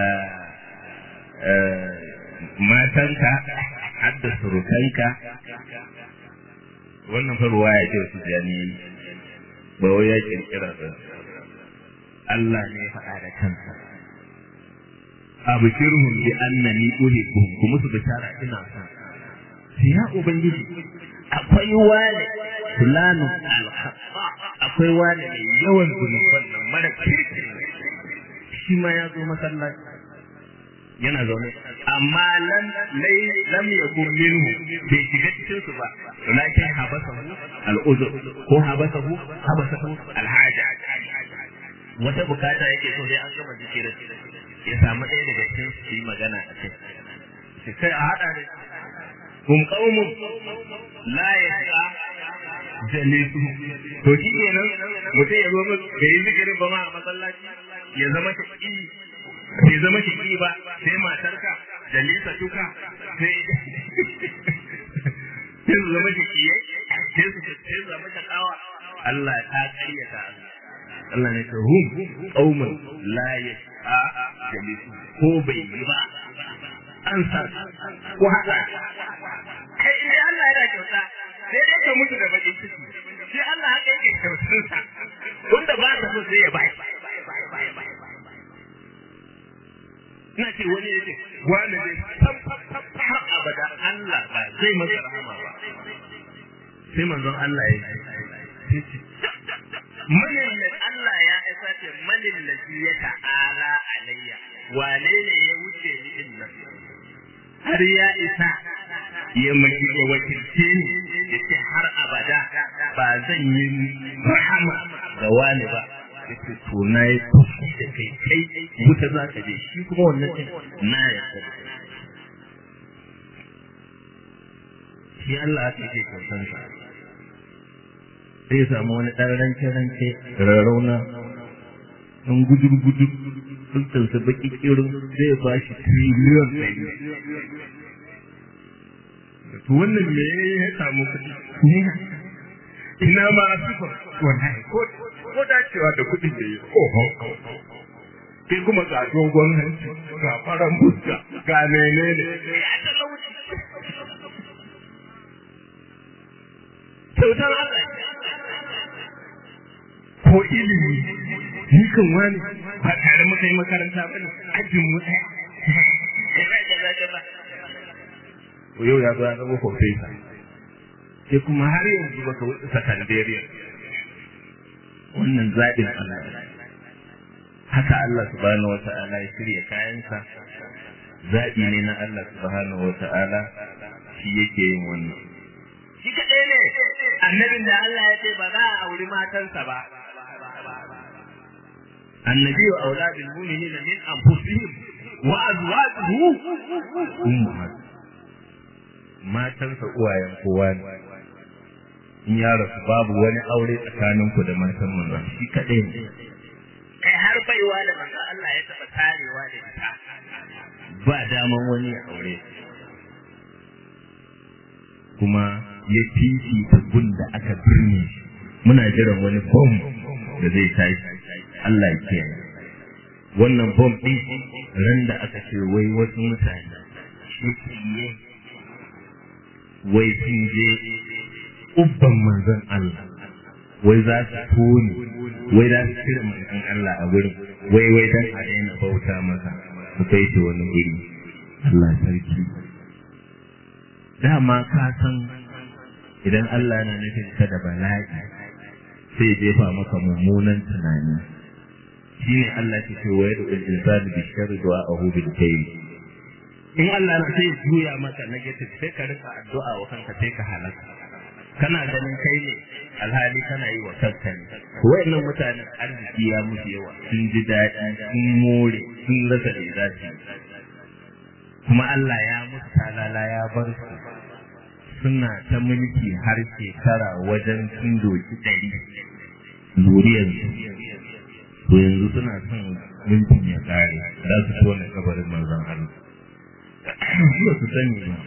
matanka har da surukanka wannan fa ruwaya ce wasu jani ba wai ya kirkira ba Allah ne ya faɗa da kansa abshirhum bi annani uhibbuhum kuma su bishara ina son ya ubangiji akwai wani fulanu alhassa akwai wani mai yawan zunuban nan mara kirki shi ma ya zo masallaci yana zaune amma lam lai lam yakun minhu bai shiga cikin su ba lakin habasahu al'uzur ko habasahu habasahu alhaja wata bukata yake so sai an gama zikirin ya samu ɗaya daga cikin su yi magana a kai sai a haɗa da hum qaumun la yasqa jalisu to shi kenan mutum ya zo mu ga yi zikirin ba ma a masallaci ya zama shaki bai zama shaki ba sai matarka jalisa tuka sai sai su zama shaki sai su sai su zama shakawa Allah ta karyata Allah ne ta hum qaumun la yasqa jalisu ko bai yi ba an sa ko haka kai in Allah yana kyauta sai dai ka mutu da bakin ciki sai Allah haka yake kyautar sa wanda ba ka so sai ya bai ina ce wani yake wani zai tam har abada Allah ba zai masa rahama ba sai manzon Allah ya ce manin da Allah ya isa ce manin da ya ta'ala alayya wane ne ya wuce ni din nan har ya isa ya maki ya wakilce ni ya ce har abada ba zan yi rahama ga wani ba ya ce to na yi kuski da kai kai wuta za ka je shi kuma wannan ɗin na ya shi Allah aka yake kyautan sa sai ya samu wani ɗan ranke-ranke rarrauna ɗan gudur-gudur sultansa baki kirin zai ba shi triliyon ɗari to wannan me ya samu kuɗi ina ma asifa wallahi ko ko dacewa da kuɗin da yi oho kai kuma ga dogon hanci ga faran fuska ga menene ya talauci kyautar Allah ko ilimi ni kan wani ba tare muka yi makaranta ba ne ajin mu ɗaya yau ya zo ya zama profesa sai kuma har yanzu ba ka wuce sakandariya wannan zaɓin Allah haka Allah subhanahu wa ta'ala ya shirya kayansa zaɓi ne na Allah subhanahu wa ta'ala shi yake yin wannan shi kaɗai ne annabin da Allah ya ce ba za a auri matansa ba النبي أولى بالمؤمنين من أنفسهم وأزواجه أمهات ما تنسى uwayen kowa ne in ya rasu babu wani aure tsakaninku da matan manzon shi kaɗai ne kai har baiwa da manzo Allah ya taɓa tarewa da ita ba daman wani ya aure kuma ya fifita gun da aka birne shi muna jiran wani bom da zai tashi Allah ya kiyaye wannan bom din ran da aka ce wai wasu mutane shi wai sun je ubban manzon Allah wai za su tone wai za su cire manzon Allah a gurin wai wai dan a daina bauta masa su kai shi wani guri Allah sarki dama ka san idan Allah na nufin ka da bala'i sai jefa maka mummunan tunani shine Allah ke ce wa yadda insani bi sharri du'a'ahu bil khair in Allah na sai juya maka negative sai ka rika addu'a wa kanka sai ka halaka kana ganin kai ne alhali kana yi wa kanka ne wayannan mutanen arziki ya musu yawa sun ji daɗi sun more sun rasa da za su kuma Allah ya musu talala ya bar su suna ta mulki har shekara wajen sun doki ɗari zuriyar to yanzu suna son mulkin ya kare za su tona kabarin manzon Allah ba su sani ba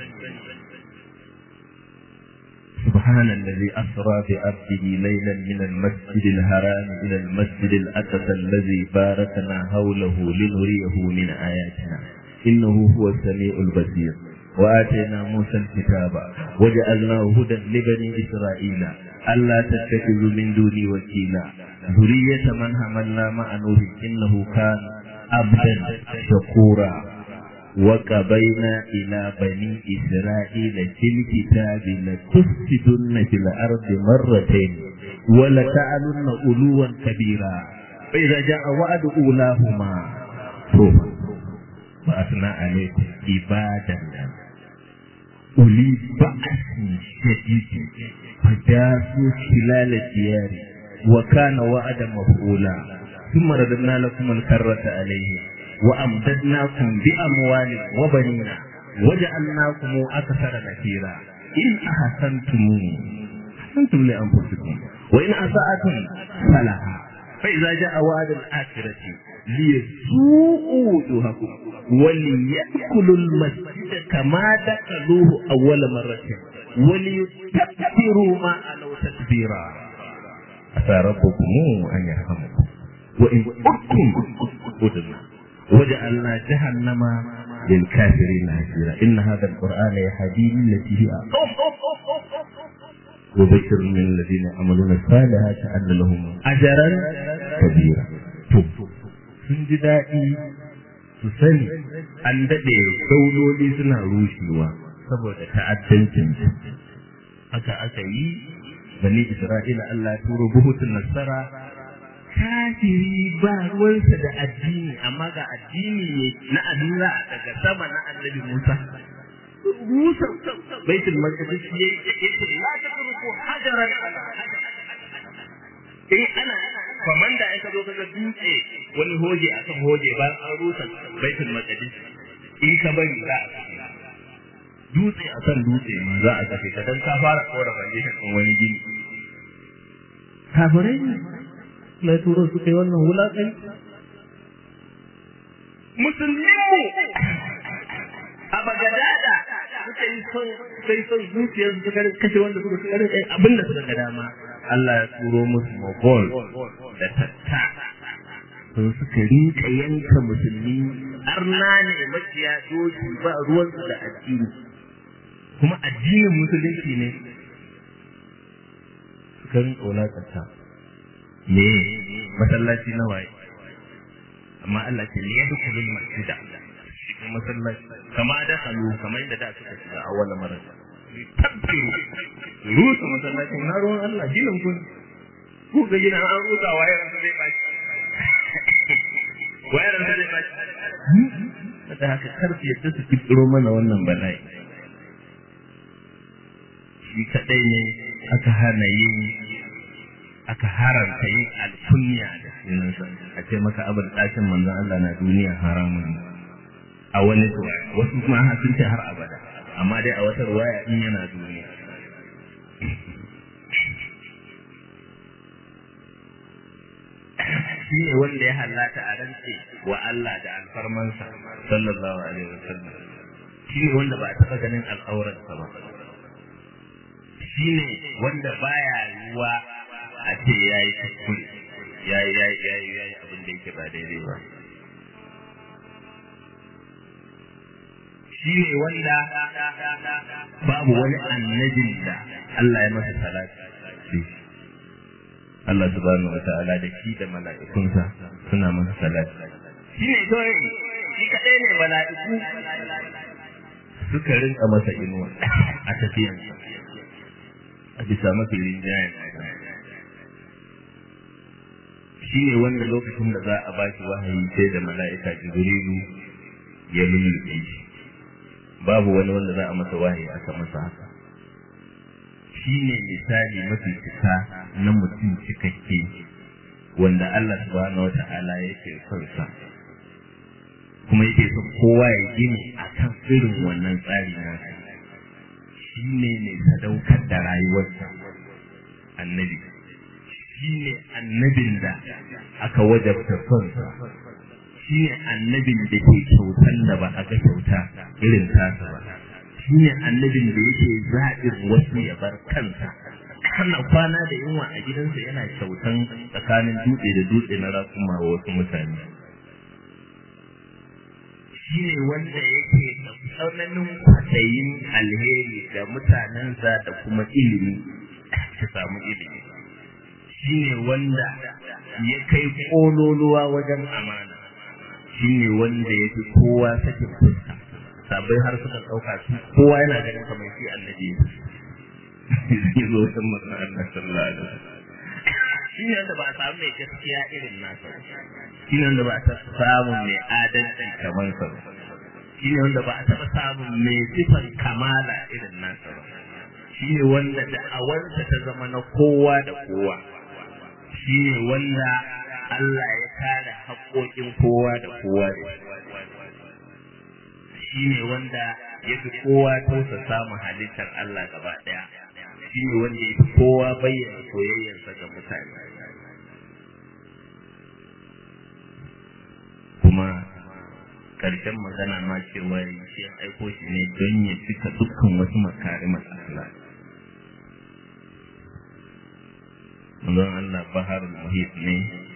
سبحان الذي أسرى بعبده ليلا من المسجد الحرام إلى المسجد الأقصى الذي باركنا حوله لنريه من آياتنا إنه هو السميع البصير وآتينا موسى الكتاب وجعلناه هدى لبني إسرائيل ألا تتخذوا من دوني وكيلا ذرية من حملنا مع نوح إنه كان عبدا شكورا وقبينا إلى بني إسرائيل في الكتاب لتفسدن في الأرض مرتين ولتعلن علوا كبيرا فإذا جاء وعد أولاهما وأثنى عليكم عبادا أولي بأس شديد فجاسوا خلال الديار وكان وعدا مفعولا ثم رددنا لكم الكرة عليهم وأمددناكم بأموال وبنين وجعلناكم أكثر نفيرا إن أحسنتم أحسنتم لأنفسكم وإن أسأتم فلها فإذا جاء وعد الآخرة ليسوءوا وجوهكم وليأكلوا المسجد كما دخلوه أول مرة وليتكبروا ما علوا تكبيرا عسى ربكم أن يرحمكم وإن أردتم أدنا وجعلنا جهنم للكافرين هجيرا إن هذا القرآن يهدي للتي هي وبشر من الذين يعملون الصالحات أن لهم أجرا كبيرا sun ji daɗi su sani an daɗe dauloli suna rushewa saboda ta'addancin haka aka yi bani isra'ila Allah ya turo buhutun nasara kafiri ba ruwansa da addini amma ga addini ne na adura daga sama na annabi Musa Musa baitul maqdis yayi yace la tatruku hajaran ala in ana komanda ya ka zo kaga dutse wani hoje akan hoje ba an rusa baitul maqdis in ka bari za a kashe dutse akan dutse ma za a kashe ka dan ka fara kora foundation din wani gini kafirai ne na turo su kai wannan wulaƙai musulminmu a bagadada suka yi son sai son zuciyar su suka kashe wanda suka suka rinka abin da suka ga dama Allah ya turo musu mogol da tatta sun suka rinka yanka musulmi arna ne maciya doki ba ruwansu da addini kuma addinin musulunci ne suka rinka wulaƙanta me masallaci na waye amma Allah ce ne yadda kulul masjida cikin masallaci kama da halu kamar yadda da suka shiga a wannan marar tabbiru rusa masallacin na ruwan Allah ginin kun ku ga gina an rusa waye ran zai bashi waye ran zai bashi da haka karfi yadda su kiro mana wannan bala'i shi kadai ne aka hana yin aka haramta yin alkunya da sunansa a ce maka abin ɗakin manzon Allah na duniya haramun a wani wasu kuma sun ce har abada amma dai a wata ruwaya in yana duniya shi ne wanda ya halata a rance wa Allah da alfarmansa sallallahu alaihi wasallam shi ne wanda ba a taɓa ganin al'auransa ba shi ne wanda baya yiwa a ce ya yi kuskure ya yi ya yi ya yi ya yi abin da yake ba daidai ba shi ne wanda babu wani annabin da Allah ya masa salati Allah subhanahu wa ta'ala da shi da mala'ikunsa suna masa salati shi ne kawai shi kaɗai ne mala'iku suka rinka masa inuwa a tafiyansa a bisa mafi rinjayen shi ne wanda lokacin da za a ba shi wahayi sai da mala'ika jibrilu ya lullube shi babu wani wanda za a masa wahayi aka masa haka shi shi ne misali mafi cika na mutum cikakke wanda Allah subhanahu wa ta'ala yake son sa kuma yake son kowa ya gini a kan irin wannan tsari na shi ne mai sadaukar da rayuwarsa annabi shi ne annabin da aka wajabta sonsa shi ne annabin da ke kyautan da ba a ga kyauta irin tasa ba shi ne annabin da yake zaɓin wasu ya bar kansa kana kwana da yunwa a gidansa yana kyautan tsakanin dutse da dutse na rakuma wa wasu mutane shi ne wanda yake da tsananin kwaɗayin alheri ga mutanensa da kuma ilimi su samu ilimi shi ne wanda ya kai ƙololuwa wajen amana shi ne wanda ya fi kowa sakin fuska sabai har suka ɗauka su kowa yana ganin kamar shi annabi zai zo wajen masu Allah sallallahu alaihi wasallam shi ne wanda ba a samu mai gaskiya irin nasa shi ne wanda ba a samu mai adalci kamar sa shi ne wanda ba a taɓa samun mai sifar kamala irin nasa ba shi ne wanda da'awarsa ta zama na kowa da kowa shi ne wanda Allah ya kare haƙoƙin kowa da kowa da shi ne wanda ya fi kowa tausa samun halittar Allah gaba ɗaya shi ne wanda ya fi kowa bayyana soyayyarsa ga mutane kuma ƙarshen magana ma cewa shi ya aiko shi ne don ya cika dukkan wasu makarimar akhlaq manzon Allah baharul muhit ne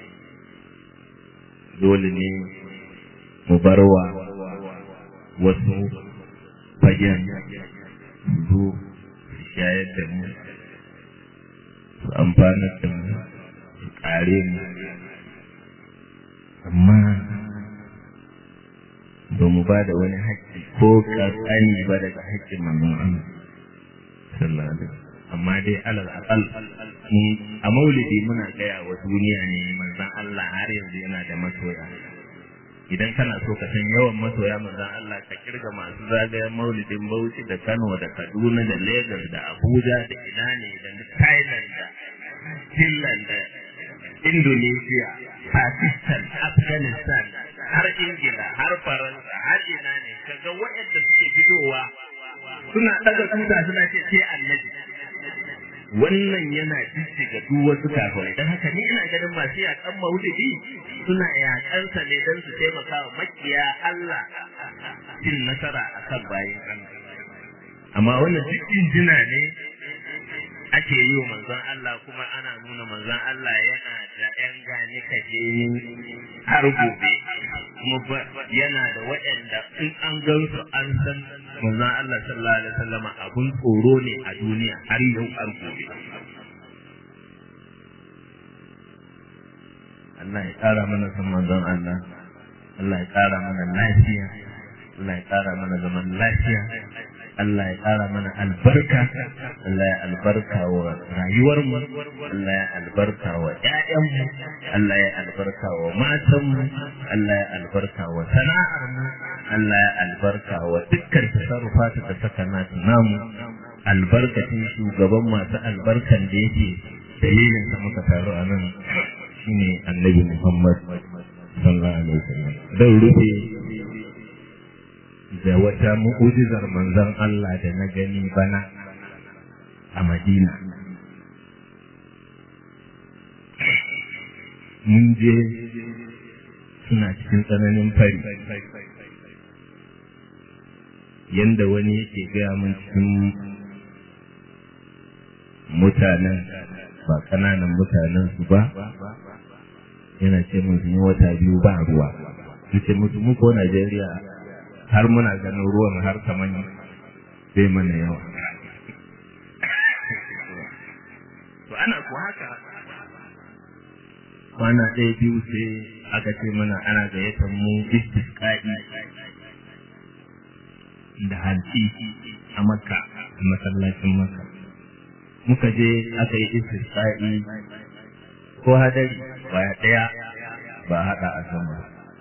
dole ne mu barwa wasu fagen su shayar da mu su amfanar da mu su kare mu amma ba mu ba da wani haƙƙi ko ƙasani ba daga haƙƙin manzon Allah sallallahu alaihi amma dai alal aqal a maulidi muna gaya wa duniya ne manzon Allah har yanzu yana da masoya idan kana so ka san yawan masoya manzon Allah ka kirga masu zagayen maulidin Bauchi da Kano da Kaduna da Lagos da Abuja da ina ne da Thailand da Finland da Indonesia Pakistan Afghanistan har Ingila har Faransa har ina ne kaga waɗanda suke fitowa suna daga tuta suna ce sai annabi wannan yana jijjiga duk wasu kafirai don haka ni ina ganin masu yakan maulidi suna yakansa ne don su taimaka wa makiya Allah cin nasara a kan bayan Allah amma wannan duk injina ne ake yi wa manzon Allah kuma ana nuna manzon Allah yana da ‘yan gani kaje har gobe kuma yana da waɗanda in an gan su an san manzon Allah sallallahu alaihi wasallama abun tsoro ne a duniya har yau har gobe Allah ya ƙara mana san manzon Allah Allah ya ƙara mana lafiya Allah ya ƙara mana zaman lafiya Allah ya ƙara mana albarka, Allah ya albarka wa rayuwarmu, Allah ya albarka wa ‘ya'yanmu, Allah ya albarka wa matanmu, Allah ya albarka wa sana'armu, Allah ya albarka wa dukkan tasarrufata da saka nasu namu, albarkacin shugaban masu albarkan da yake dalilin sa muka taru a nan shine annabi Muhammad sallallahu alaihi wasallam. Zan rufe da wata mu'ujizar manzon Allah da na gani bana a Madina. Mun je suna cikin tsananin fari. Yanda wani yake gaya mun cikin mutanen ba ƙananan mutanen su ba, yana ce mun yi wata biyu ba ruwa. Nace musu mu ko Najeriya har muna ganin ruwan har kaman zai mana yawa. To ana ku haka kwana ɗaya biyu sai aka ce mana ana gayyatar mu istisqa'i da hanci a makka a masallacin makka muka je aka yi istisqa'i ko hadari baya ɗaya ba haɗa a sama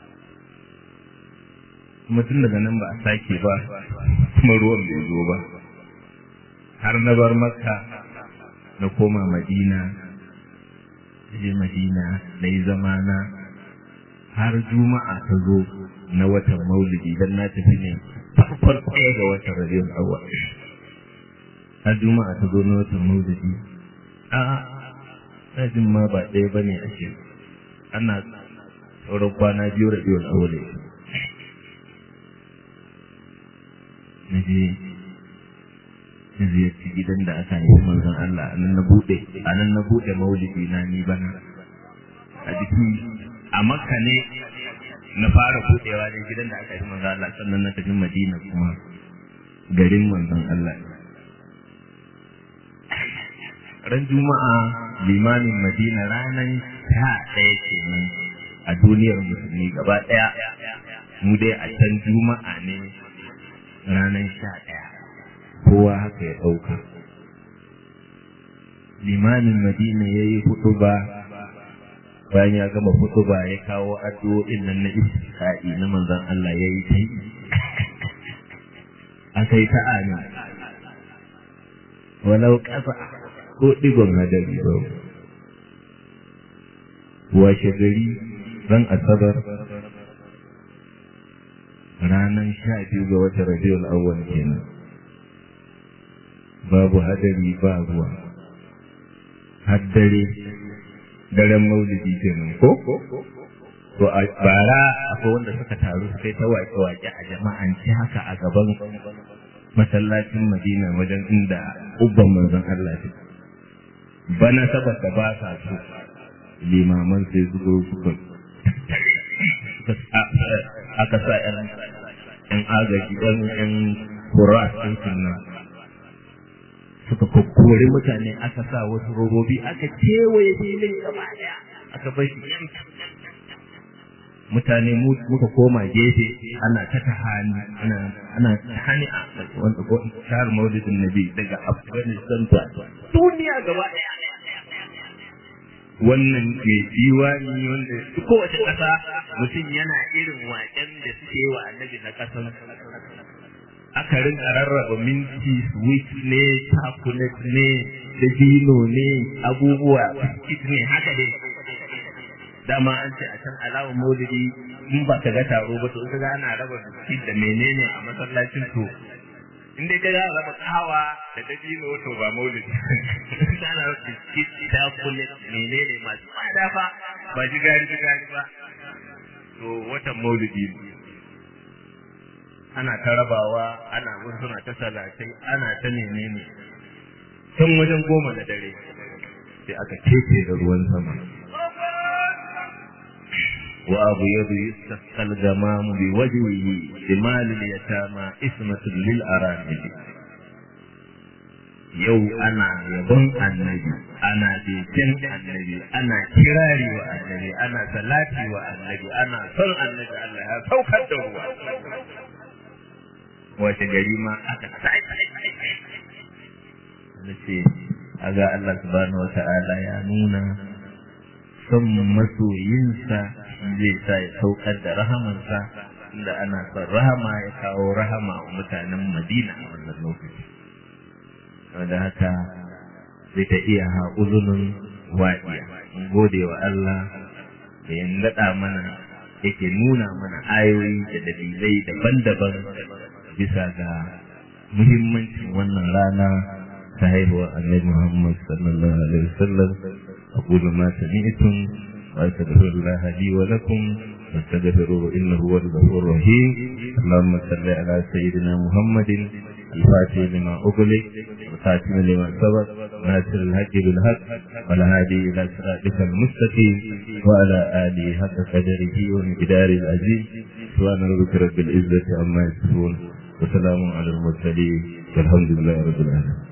kuma tun daga nan ba a sake ba kuma ruwan bai zo ba har na bar makka na koma madina je madina na yi zamana har juma'a ta zo na watan maulidi dan na tafi ne farkon ɗaya ga watan rabiul awwal har juma'a ta zo na watan maulidi a na jin ma ba ɗaya ba ne ake ana sauran kwana biyu rabiul awwal na je na ziyarci gidan da aka yi manzon Allah a nan na buɗe a nan na buɗe maulidi na ni bana a jiki a makka ne na fara buɗewa ne gidan da aka yi manzon Allah sannan na tafi madina kuma garin manzon Allah ran juma'a limamin madina ranar sha ɗaya kenan a duniyar musulmi gaba ɗaya mu dai a can juma'a ne ranar sha ɗaya kowa haka ya ɗauka limamin madina ya yi ba bayan ya gama ba ya kawo addu'o'in nan na istisqa'i na manzon Allah ya yi ta yi aka yi ta amin walau ƙasa ko ɗigon hadari ba washe gari ran asabar ranar sha biyu ga watan rabiul awwal kenan babu hadari ba ruwa har dare daren maulidi kenan ko to a bara akwai wanda suka taru suka yi ta wake-wake a jama'anci haka a gaban masallacin madina wajen inda ubban manzon Allah ce bana saboda ba sa so limaman sai su zo suka aka sa yan agaji yan yan kura sun sunna suka kokkori mutane aka sa wasu robobi aka kewaye filin gaba daya aka bar shi mutane muka koma gefe ana ta tahani ana ana tahani a wanda ko shahar maulidin nabi daga afghanistan ta duniya gaba daya wannan ke diwani wanda kowace ƙasa mutum yana irin waƙen da suke wa annabi na ƙasan aka rinka rarraba minti sweet ne chocolate ne dabino ne abubuwa biskit ne haka dai dama an ce a can alawar maulidi in ba ka ga taro ba to ka ga ana raba biskit da menene a masallacin to in dai ka ga raba kawa da dabino to ba maulidi ana raba biskit chocolate menene masu tsada fa ba jigari jigari ba to watan maulidi ne ana ta rabawa ana wasu suna ta salatai ana ta menene tun wajen goma da dare sai aka keke da ruwan sama wa abu yadu yustasqal gamam bi wajhihi jimal al yatama ismatun lil aramil yau ana yabon annabi ana begen annabi ana kirari wa annabi ana salati wa annabi ana son annabi Allah ya saukar da ruwa wace gari ma aka na ce aga Allah subhanahu wata'ala ya nuna son masoyinsa zai sa ya saukar da rahamansa inda ana son rahama ya kawo rahama wa mutanen Madina a wannan lokaci wanda haka zai ta iya haƙuzunin waɗiya in gode wa Allah da ya naɗa mana yake nuna mana ayoyi da dalilai daban-daban bisa ga muhimmancin wannan rana ta haihuwar annabi Muhammad sallallahu alaihi wasallam aqulu ma sami'tum wa astaghfirullah li wa lakum واستغفروه انه هو الغفور الرحيم اللهم صل على سيدنا محمد الفاتح لما أغلق والخاتم لما سبق ناصر الحق بالحق والهادي إلى صراطك المستقيم وعلى آله حق قدره ومقدار العزيز سبحان ربك رب العزة عما يصفون وسلام على المرسلين والحمد لله رب العالمين